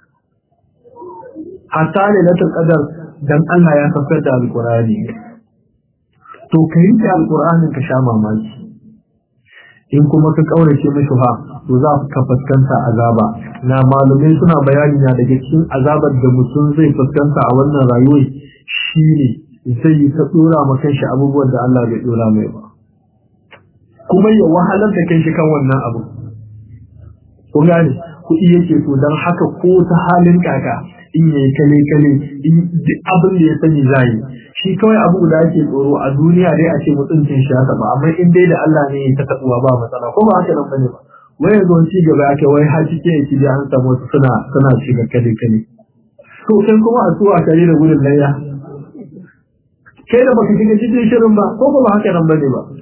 Speaker 2: hatta lailatul qadar dan Allah ya saukar da alqurani to kai da alqur'anin ka sha mamaki in kuma ka kaurace mishi fa to za ka fuskanta azaba na malumai suna bayani na daga cikin azabar da mutum zai fuskanta a wannan rayuwar shine zai yi ta dora ma kanshi abubuwan da Allah bai dora mai ba kuma ya wahalar da kanshi kan wannan abu kun gane kuɗi yake so don haka ko ta halin kaka in yayi kale kale in duk abin da ya sani zai shi kawai abu da ake tsoro a duniya dai a ce mutuncin shi haka ba amma in dai da Allah ne ya ta tabuwa ba matsala ko ba haka nan bane ba wai yanzu wani cigaba ake wai har cike yake da an samu wasu suna suna shiga kale kale to sai kuma a tuwa kare da gudun layya kai da baka shiga cikin shirin ba ko ba haka nan bane ba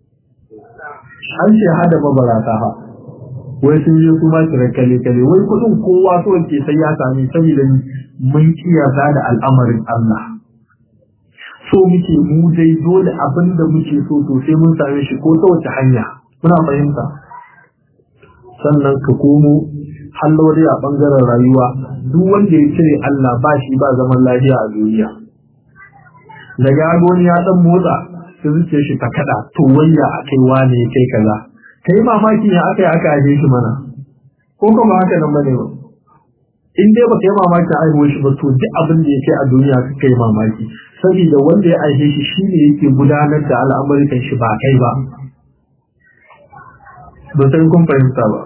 Speaker 2: an ce hada mabarata ha wai sun yi kuma kiran kale kale wai kudin kowa so ke sai ya sami saboda mun kiyasa da al'amarin Allah so muke mu dai dole abin da muke so to sai mun same shi ko ta wace hanya muna fahimta sannan ka komo hallori a bangaren rayuwa duk wanda ya cire Allah ba shi ba zaman lafiya a duniya daga agoni ya dan motsa sai zuciyar shi ta kada to wayya akai wane kai kaza kai mamaki ne aka yi aka aje shi mana ko kuma haka nan bane ba in dai baka yi mamaki a aiwo shi ba to duk abin da yake a duniya ka kai mamaki saboda wanda ya aje shi shine yake gudanar da al'amuran shi ba kai ba ba sai kun fahimta ba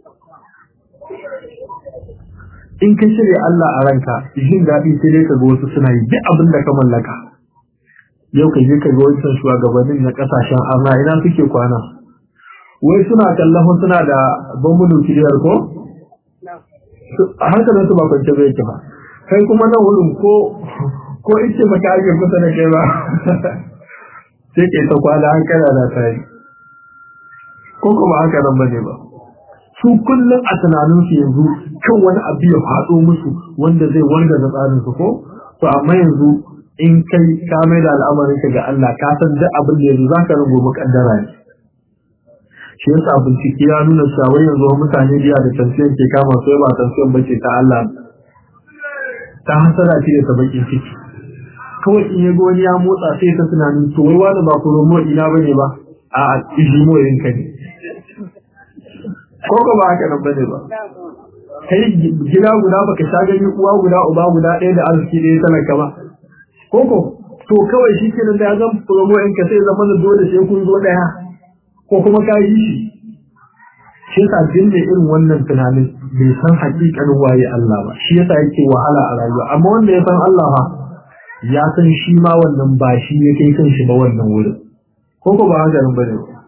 Speaker 2: in ka shirya Allah a ranka jin daɗi sai dai ka ga wasu suna yi duk abin da ka mallaka yau ka je ka ga wancan shugabannin na kasashen arna ina suke kwana wai suna kallon suna da bambu nukiliyar ko a hankalin su ba kwance bai ba kai kuma nan wurin ko ko ice ba ka ake kusa da kai ba sai ke ta kwana hankala na tari ko kuma haka nan bane ba su kullum a tunanin su yanzu kan wani abu ya faɗo musu wanda zai wanda da tsarin su ko to amma yanzu in kai ka mai da al'amarin ka ga Allah ka san duk abin da yanzu zaka rubo mukaddara ne shi yasa bincike ya nuna cewa yanzu mutane biya da tansiyan ke kama su ba tansiyan bace ta Allah ta hasara ce da bakin ciki kawai in ya wani ya motsa sai ta tunanin to wai wani ba promo ina bane ba a a ijimo yanka ne ko ko ba haka nan bane ba kai gida guda baka sha gani uwa guda uba guda ɗaya da arziki ɗaya talaka ba ko ko to kawai shi kenan da ya zan promo yanka sai zama da dole sai kun zo ɗaya ko kuma ka yi shi shi yasa jin da irin wannan tunanin bai san hakikanin waye Allah ba shi yasa yake wahala a rayuwa amma wanda ya san Allah ba ya san shi ma wannan ba shi ya kai kan shi ba wannan wurin ko ko ba haka nan bane ba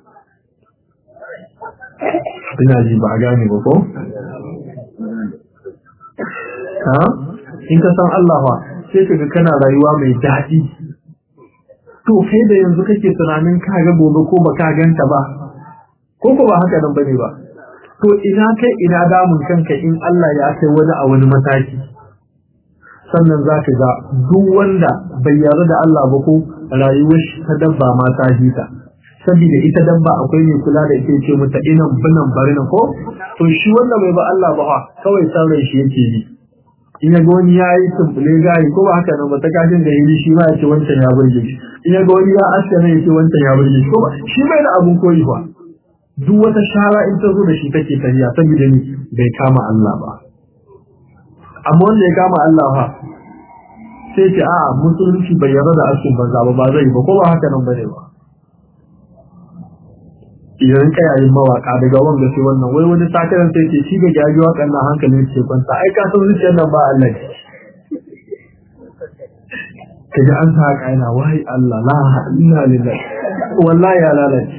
Speaker 2: ina ji ba a gane ba ko ha in ka san Allah ba sai kaga kana rayuwa mai daɗi to kai da yanzu kake tunanin ka ga gobe ko ba ka ganta ba ko ko ba haka nan bane ba to ina kai ina damun kanka in Allah ya kai wani a wani mataki sannan za ka ga duk wanda bai yarda da Allah ba ko rayuwar shi ta dabba ma ta hita saboda ita dabba akwai mai kula da ita ce mata inan binan barina ko to shi wanda bai ba Allah ba kawai san rai shi yake yi in ya ga wani ya yi tumbule gari ko ba haka nan ba ta kashin da yi shi ma ya ce wancan ya burge shi in ya ga wani ya aske ne ya ce wancan ya burge shi ko ba shi bai da abun koyi ba duk wata shara in ta zo da shi take tafiya saboda ni bai kama Allah ba amma wanda ya kama Allah fa sai ce a musulunci bai yarda da askin banza ba ba zai ba ko ba haka nan bane ba idan ka yayin mawaka daga wanga sai wannan wai wani sakaran sai ce shi ga gaji wakan nan hankalin ce kwanta ai ka san zuciyar nan ba Allah kaga an sa haka yana wai Allah la inna lillahi wallahi ya lalace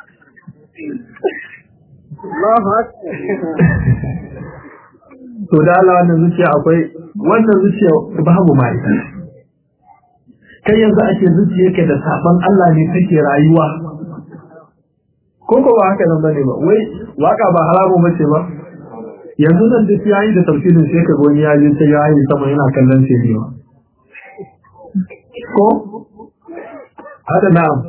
Speaker 3: Allahu akbar
Speaker 2: to da Allah wannan zuciya akwai wannan zuciya babu ma ita kai yanzu ake zuciyarka da saban Allah ne kake rayuwa ko ko ba haka nan bane ba wai waka ba haramu bace ba yanzu nan da yayi da tafsirin sai ka goni ya je sai yayi sama yana kallon sai ne ko hada na'am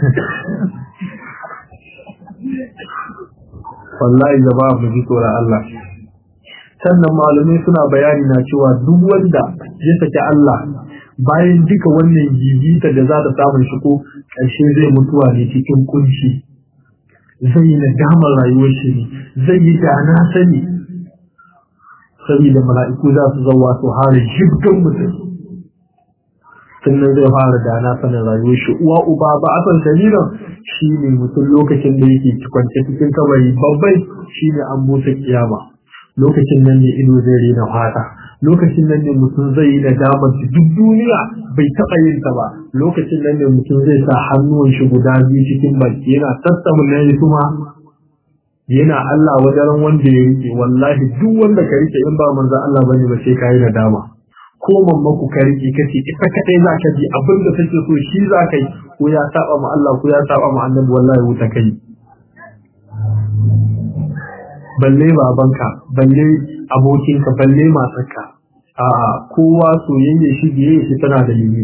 Speaker 2: wallahi jama'a mu ji tsoron Allah sannan malamai suna bayani na cewa duk wanda ya saki Allah bayan duka wannan jijita da za ta samun shi ko ƙarshe zai mutuwa ne cikin kunci zai yi nadamar rayuwar shi ne zai yi da na sani saboda mala'iku za su zauwa su hara jibgan mutum sannan zai fara da na sanin rayuwar shi uwa uba ba a san shariran shi ne mutum lokacin da yake kwance cikin kabari babbai shi ne an busa kiyama lokacin nan ne ido zai rena fata lokacin nan ne mutum zai yi nadamar duk duniya bai taɓa yin ta ba lokacin nan ne mutum zai sa hannuwan shi guda biyu cikin baki yana tattamin na yi kuma yana Allah wajen wanda ya rike wallahi duk wanda ka rike in ba manzo Allah bane ba sai kai nadama ko mamma ku ka rike kace ita kadai za ka ji abin da kake so shi za ka yi ko ya saba ma Allah ko ya saba ma annabi wallahi wuta kai balle babanka balle abokinka balle matarka a'a kowa soyayya shi biye shi tana da limit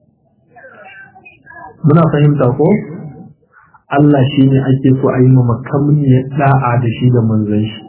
Speaker 2: muna fahimta ko Allah shi ne ake so a yi ma makamniyar da'a da shi da manzon shi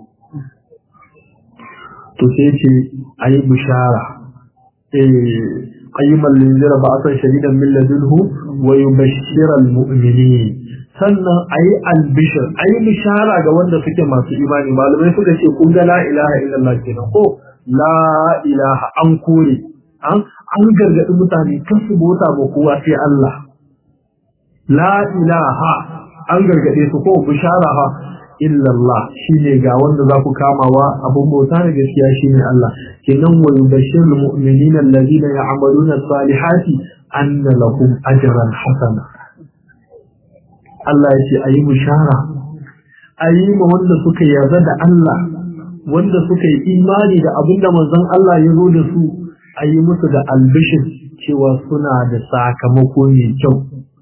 Speaker 2: to sai ce a yi bishara qayyiman linzira ba asan shadidan min ladunhu wa yubashshira almu'minin sannan ayi albishir ayi bishara ga wanda suke masu imani malamai suka ce kun ga la ilaha illallah kenan ko la ilaha an kore an an gargadi mutane kan su bota ba kowa sai Allah la ilaha an gargade su ko bishara ha illallah shine ga wanda za ku kamawa abun bauta da gaskiya shine Allah kenan wa yubashshirul mu'minina alladhina ya'maluna salihati anna lahum ajran hasana Allah ya ce ayi bishara ayi ma wanda suka yarda da Allah wanda suka yi imani da abinda manzon Allah ya zo da su ayi musu da albishir cewa suna da sakamako mai kyau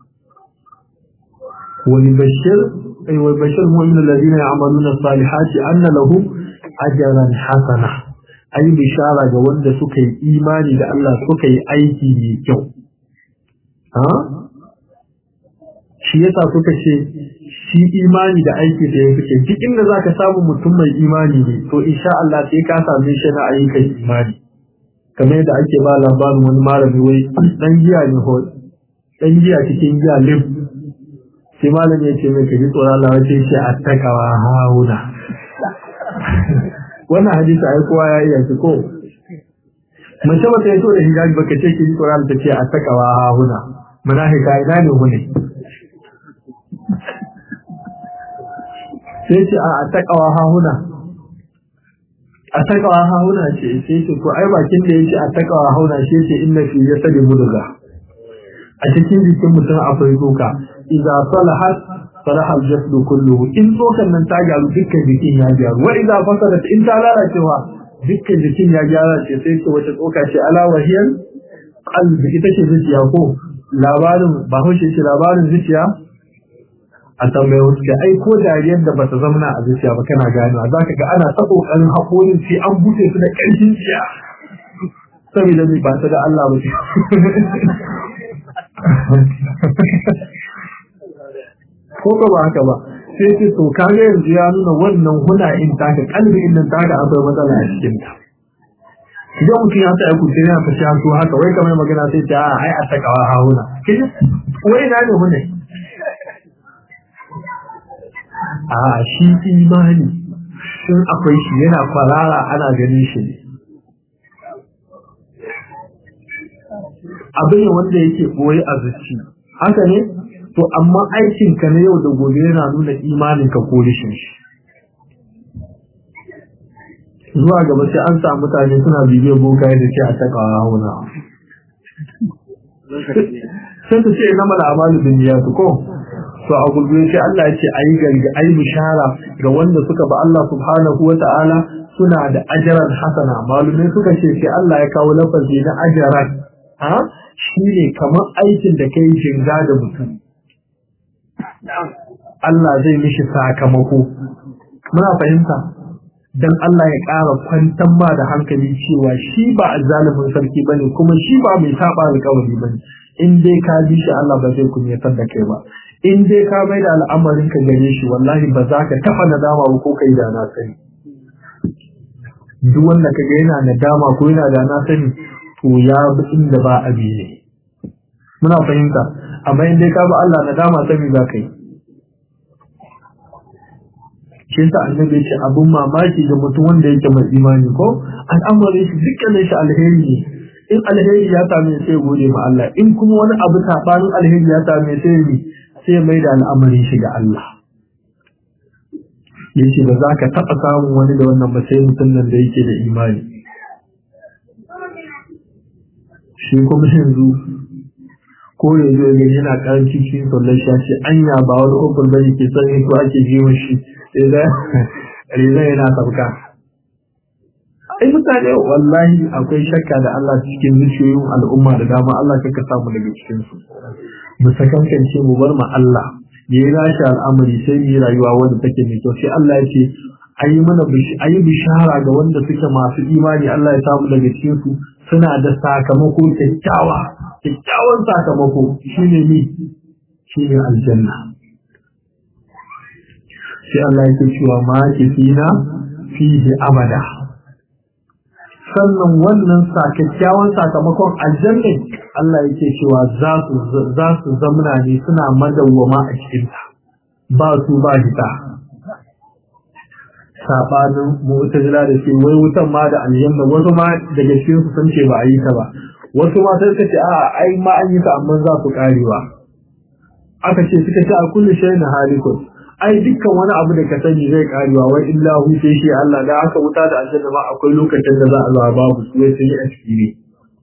Speaker 2: wani bashir ay wa bashir mu'minul ladina ya'maluna salihati anna lahum ajran hasana ayi bishara ga wanda suka yi imani da Allah suka yi aiki mai kyau ha shi yasa suka ce shi imani da aiki da ya fice duk inda zaka samu mutum mai imani ne to insha Allah sai ka same shi na ayyukan imani kamar yadda ake ba labarin wani malami wai dan giya ne ho dan giya cikin giya lif sai malami ya ce mai kaji tsoron Allah wace ce attakawa hauna wannan hadisi ai kowa ya iya shi ko mace ba ta yi to da hijabi baka ce ki tsoron Allah ta ce attakawa hauna munafika ina ne hune sai ce a takawa hahuna a takawa hahuna ce sai ce ko ai bakin da yake a takawa hauna shi ce inna fi yasadi muduga a cikin jikin mutum akwai tsoka idza salahat salaha al-jasad kulluhu in tsokan nan ta gyaru dukkan jikin ya gyaru wa idza fasadat in ta lalacewa dukkan jikin ya gyara ce sai ce wata tsoka ce ala wahiyal qalbi ita ce zuciya ko labarin ba haushe ce labarin zuciya a tambayi wasu ke ai ko dariyar da bata zamana a zuciya ba kana ganewa za ka ga ana ta kokarin haƙorin sai an buɗe su da ƙarfin ciya saboda mai ba ta da Allah ba ce ko ka ba haka ba sai ce to kaga yanzu ya nuna wannan huna in taka kalbi in nan taka akwai matsala a cikin ta idan mutum ya tsaya kuce yana ta shan to haka wai kamar magana sai ta a ai a takawa hauna kiji wai na ne hune a shi imani sun akwai shi yana kwarara ana ganin shi ne abin wanda yake boye a zuci haka ne to amma aikin ka na yau da gobe yana nuna imanin ka ko rishin shi zuwa gaba sai an samu mutane suna bibiyar bokaye da ce a taka hauna sai ta ce na mala amalu bin niyatu ko to a gurbe sai Allah ya ce ayi garga ayi bishara ga wanda suka ba Allah subhanahu wa ta'ala suna da ajran hasana malumai suka ce sai Allah ya kawo lafazi na ajran ha shine kamar aikin da kai jinga da mutum Allah zai mishi sakamako muna fahimta dan Allah ya ƙara kwantar ma da hankali cewa shi ba zalimin sarki bane kuma shi ba mai saba alƙawari bane in dai ka bi shi Allah ba zai kunyatar da kai ba in dai ka mai da al'amarin ka gare shi wallahi ba za ka taɓa nadama ba ko kai da na sani duk wanda kaga yana nadama ko yana da na sani to ya bi inda ba abi ne muna fahimta amma in dai ka bi Allah nadama sani za ka yi shi yasa annabi ya ce abun mamaki ga mutum wanda yake mai imani ko al'amarin shi dukkanin shi alheri ne in alheri ya same sai gode ma Allah in kuma wani abu sabanin alheri ya same sai ne sai mai da al'amarin shi ga Allah yace ba za ka taɓa samun wani da wannan ba sai mutum nan da yake da imani shi kuma yanzu ko yanzu ya gani yana karanci cikin sallar shi ce anya ba wani ofar ba ke son yin ko ake ji shi riza yana sauka ai mutane wallahi akwai shakka da Allah cikin zuciyoyin al'umma da dama Allah kaka samu daga cikin su mu sakankance mu bar ma Allah ya yi rashi al'amari sai mu yi rayuwa wanda take mai kyau sai Allah ya ce ayi mana ayi bishara ga wanda suke masu imani Allah ya samu daga cikin su suna da sakamako kyakkyawa kyakkyawan sakamako shine ni shine aljanna sai Allah yake cewa ma kifina fihi abada sannan wannan kyakkyawan sakamakon aljanna Allah yake cewa za su za su zamna ne suna madawwama a cikin ta ba su ba hita sabanin mu'tazila da ke wai wutan ma da aljanna wasu ma daga cikin su sun ce ba a yi ta ba wasu ma sai ce a ai ma an yi ta amma za su karewa aka ce suka ce a kullu shay'in halikun ai dukkan wani abu da ka sani zai karewa wai illa hu sai shi Allah da aka wuta da aljanna ma akwai lokacin da za a zo babu su wai sai a ciki ne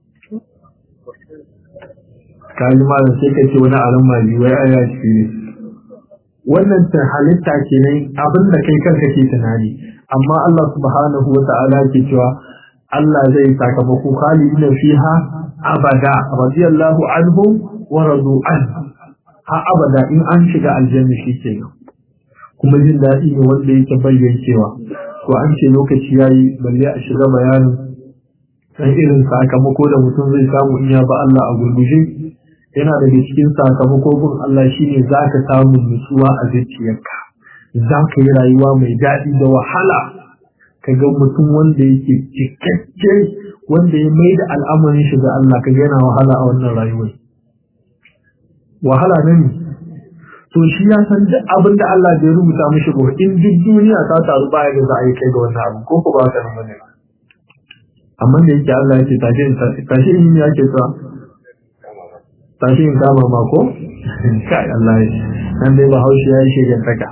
Speaker 2: kaji malam sai ka ce wani aran mali wai ai ya ciki ne wannan ta halitta kenan abin da kai kanka ke tunani amma Allah subhanahu wa ta'ala ke cewa Allah zai sakamako khalidina fiha abada radiyallahu anhum wa radu an ha abada in an shiga aljanna shi kenan kuma jin daɗi ne wanda yake bayyancewa to an ce lokaci yayi balle a shiga bayanin san irin sakamako da mutum zai samu in ya ba Allah a gurguje yana daga cikin sakamako gun Allah shine zaka samu nutsuwa a zuciyarka zaka yi rayuwa mai daɗi da wahala kaga mutum wanda yake cikakke wanda ya mai da al'amarin shi ga Allah kaga yana wahala a wannan rayuwar wahala ne to shi ya san duk abin da Allah bai rubuta mishi ba in duk duniya ta taru baya da za a yi kai ga wannan abu ko ko ba ka nan bane amma da yake Allah yake tashi in tashi in ya ke sa tashi in kama ma ko kai Allah ya nan dai ba haushi ya yi shegen taka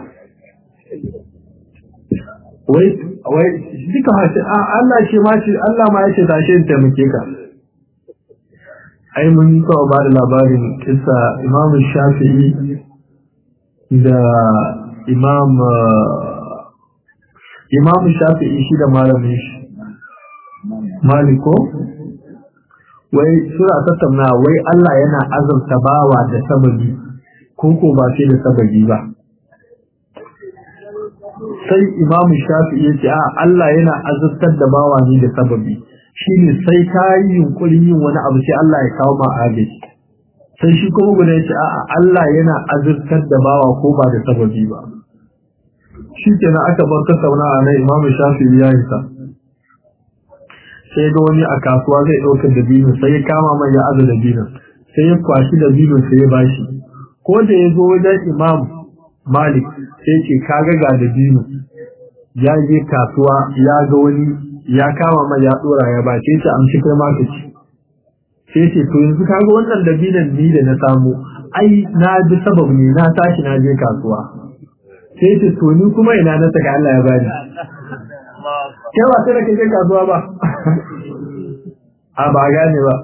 Speaker 2: wai wai duka hashi Allah shi ma shi Allah ma yace tashi in taimake ka ai mun kawo ba da labarin kisa Imam Shafi'i da imam imam shafi'i shi da malamin shi maliko wai suna tattauna wai Allah yana azurta bawa da sababi ko ko ba sai da sababi ba sai Imam Shafi'i ya ce a Allah yana azurtar da bawa ne da sababi shine sai ka yi yunkurin yin wani abu sai Allah ya kawo ma agaji sai shi kuma guda ya ce a Allah yana azurtar da bawa ko ba da sababi ba shi kenan aka bar tattauna a nan Imam Shafi'i ya yi sa sai ga wani a kasuwa zai ɗaukar dabino sai ya kama mai ya aza dabino sai ya kwashi dabino sai ya bashi ko da ya zo wajen imam malik sai ce kaga ga dabino ya je kasuwa ya ga wani ya kama mai ya ɗora ya ba sai ce amshi kai ma ka ci sai ce to yanzu kaga wannan dabinon ni da na samu ai na ji sabab ne na tashi na je kasuwa sai ce to ni kuma ina na saka Allah ya bani kai ba sai da kake kasuwa ba a ba gane ba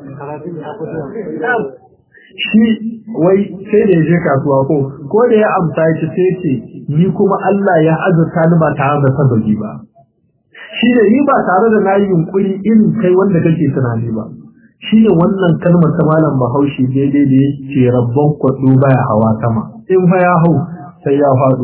Speaker 2: shi wai sai da ya je kasuwa ko ko da ya amsa shi sai ce ni kuma Allah ya azurta ni ba tare da sababi ba shi da ni ba tare da na yi yunkuri irin kai wanda kake tunani ba shi ne wannan kalmar ta malam bahaushe daidai da yake rabban kwaɗo baya hawa sama in fa ya hau sai ya faɗo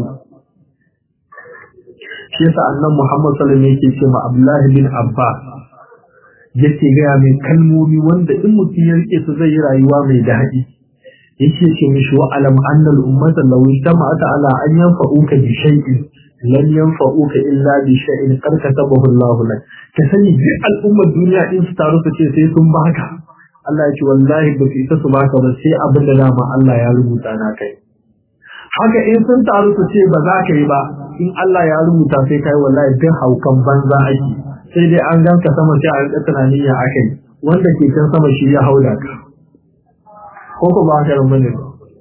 Speaker 2: shi yasa annan Muhammad sallallahu alaihi yake ce ma Abdullah bin Abbas yake ga mai kalmomi wanda in mutum ya rike su zai yi rayuwa mai daɗi yake ce mishi wa alam anna al ummata law ijtama'at ala an yanfa'uka bi shay'in lam yanfa'uka illa bi shay'in qad katabahu Allah lak ka sani duk al'ummar duniya din su taru su ce sai sun baka Allah ya ce wallahi ba su isa su baka ba sai abin da dama Allah ya rubuta na kai haka in sun taru su ce ba za ka yi ba in Allah ya rubuta sai kai wallahi duk haukan banza ake sai dai an ganka sama sai a rika tunanin ya akai wanda ke can sama shi ya hauda ka ko ko ba haka ran bane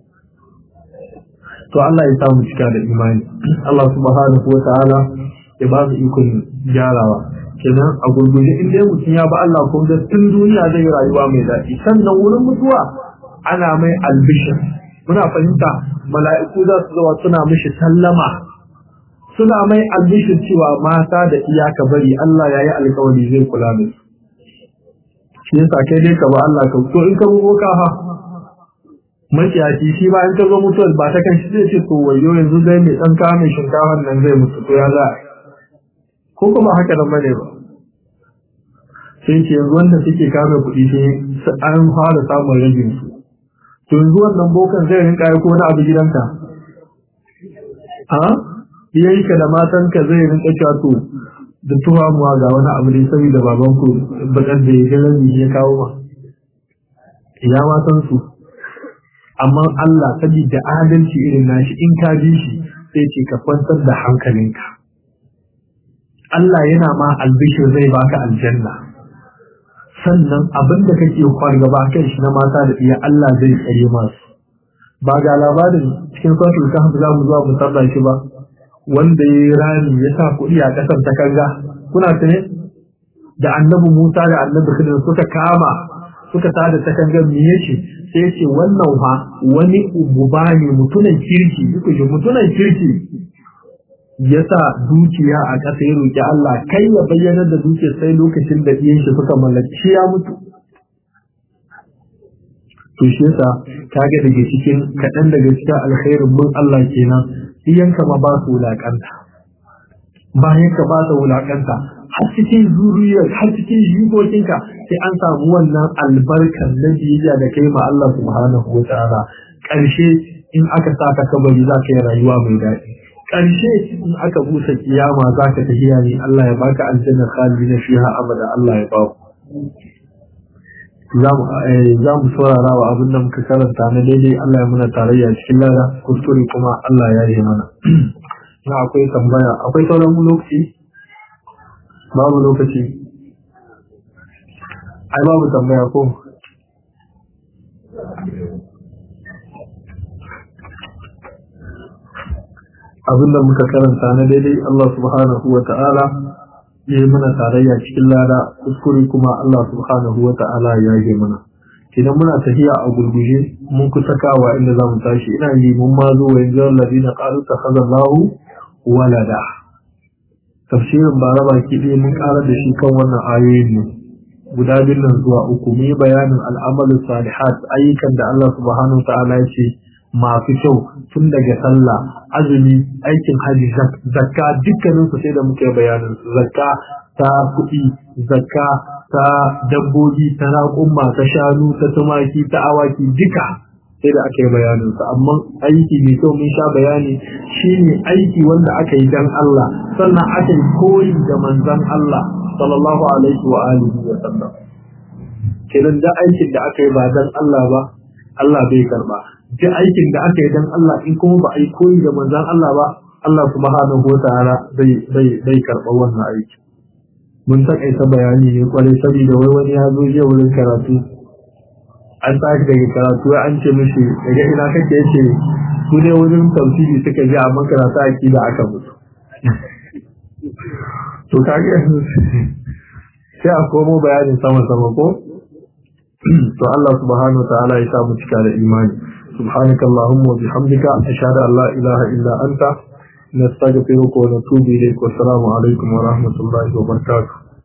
Speaker 2: to Allah ya samu cika da imani Allah subhanahu wa ta'ala ya ba mu ikon gyarawa kenan a gurguje in dai mutum ya ba Allah ko da tun duniya zai yi rayuwa mai daɗi sannan wurin mutuwa ana mai albishir muna fahimta mala'iku za su zuwa suna mishi sallama suna mai albishir cewa mata da iyaka bari Allah ya yi alkawari zai kula da su shi yasa kai dai ka ba Allah ka to in ka bugo ka ha maciyaci shi ba in ka zo mutuwar ba ta kan shi zai ce to wayo yanzu dai mai dan kawo mai shinkafa nan zai mutu to ya za ko kuma haka nan bane ba sai ce yanzu wanda suke kame kuɗi sai an fara samun ragin su to yanzu wannan bokan zai rinka yi ko wani abu gidanka a iyayenka da matanka zai rinka cewa to da tuhamuwa ga wani abu ne saboda baban ku bakar da ya ga rabi ya kawo ma ya ma san su amma Allah saboda adalci irin nashi in ka ji shi sai ce ka kwantar da hankalinka Allah yana ma albishir zai baka aljanna sannan abin da kake fargaba kan shi na mata da iya Allah zai tsare masu ba ga labarin cikin suratul kahf za mu zuwa mu tarda shi ba wanda ya yi rami ya sa kuɗi a ƙasar ta kanga kuna tune da annabi Musa da annabi Khidir suka kama suka tada ta kanga me yake sai yace wannan fa wani ububa ne mutunan kirki duk ji mutunan kirki ya sa dukiya a ƙasa ya roƙi Allah kai ya bayyana da dukiyar sai lokacin da ɗiyan shi suka mallaki ya mutu to shi yasa kaga daga cikin kaɗan daga cikin alkhairin mun Allah kenan iyanka ma ba su wulaƙanta bayan ka ba su wulaƙanta har cikin zuriyar har cikin jikokinka sai an samu wannan albarkar na biyayya da kai ma Allah subhanahu wa ta'ala ƙarshe in aka saka kabari za ka yi rayuwa mai daɗi ƙarshe in aka busa kiyama za ka tafiya ne Allah ya baka aljanna khalidina fiha abada Allah ya ba ku za mu saurara wa abin da muka karanta na daidai Allah ya muna tarayya cikin lada kuskure kuma Allah ya yi mana na akwai tambaya akwai sauran lokaci babu lokaci ai babu tambaya ko abin da muka karanta na daidai Allah subhanahu wa ta'ala ya yi mana tarayya cikin lada kuskure kuma Allah subhanahu wa ta'ala ya yi mana idan muna tafiya a gurguje mun kusa kawa inda za mu tashi ina yi mun ma zo wa yanzu allazi na ƙaru ta kaza lahu walada tafsirin ba raba ki ɗaya mun ƙara da shi kan wannan ayoyin ne guda biyun nan zuwa uku mu yi bayanin al'amalin salihat ayyukan da Allah subhanahu ta'ala ya ce masu kyau tun daga sallah azumi aikin haji zakka dukkanin su sai da muke bayanin su zakka ta kuɗi zakka ta dabbobi ta raƙumma ta shanu ta tumaki ta awaki duka sai da aka yi bayanin su amma aiki mai kyau mun sha bayani shine aiki wanda aka yi dan Allah sannan aka yi koyi da manzon Allah sallallahu alaihi wa alihi wa sallam kenan da aikin da aka yi ba dan Allah ba Allah bai karba duk aikin da aka yi dan Allah in kuma ba a yi koyi da manzon Allah ba Allah subhanahu wa ta'ala bai bai bai karba wannan aiki mun takaita bayani ne kwarai saboda wai wani ya zo je wurin karatu an tashi daga karatu an ce mishi daga ina kake yace su ne wurin tafsiri suka ji amma karatu akida aka mutu to kage sai a komo bayanin sama sama ko to Allah subhanahu wa ta'ala ya samu cika da imani سبحانك اللهم وبحمدك أشهد أن لا إله إلا أنت نستغفرك ونتوب إليك والسلام عليكم ورحمة الله وبركاته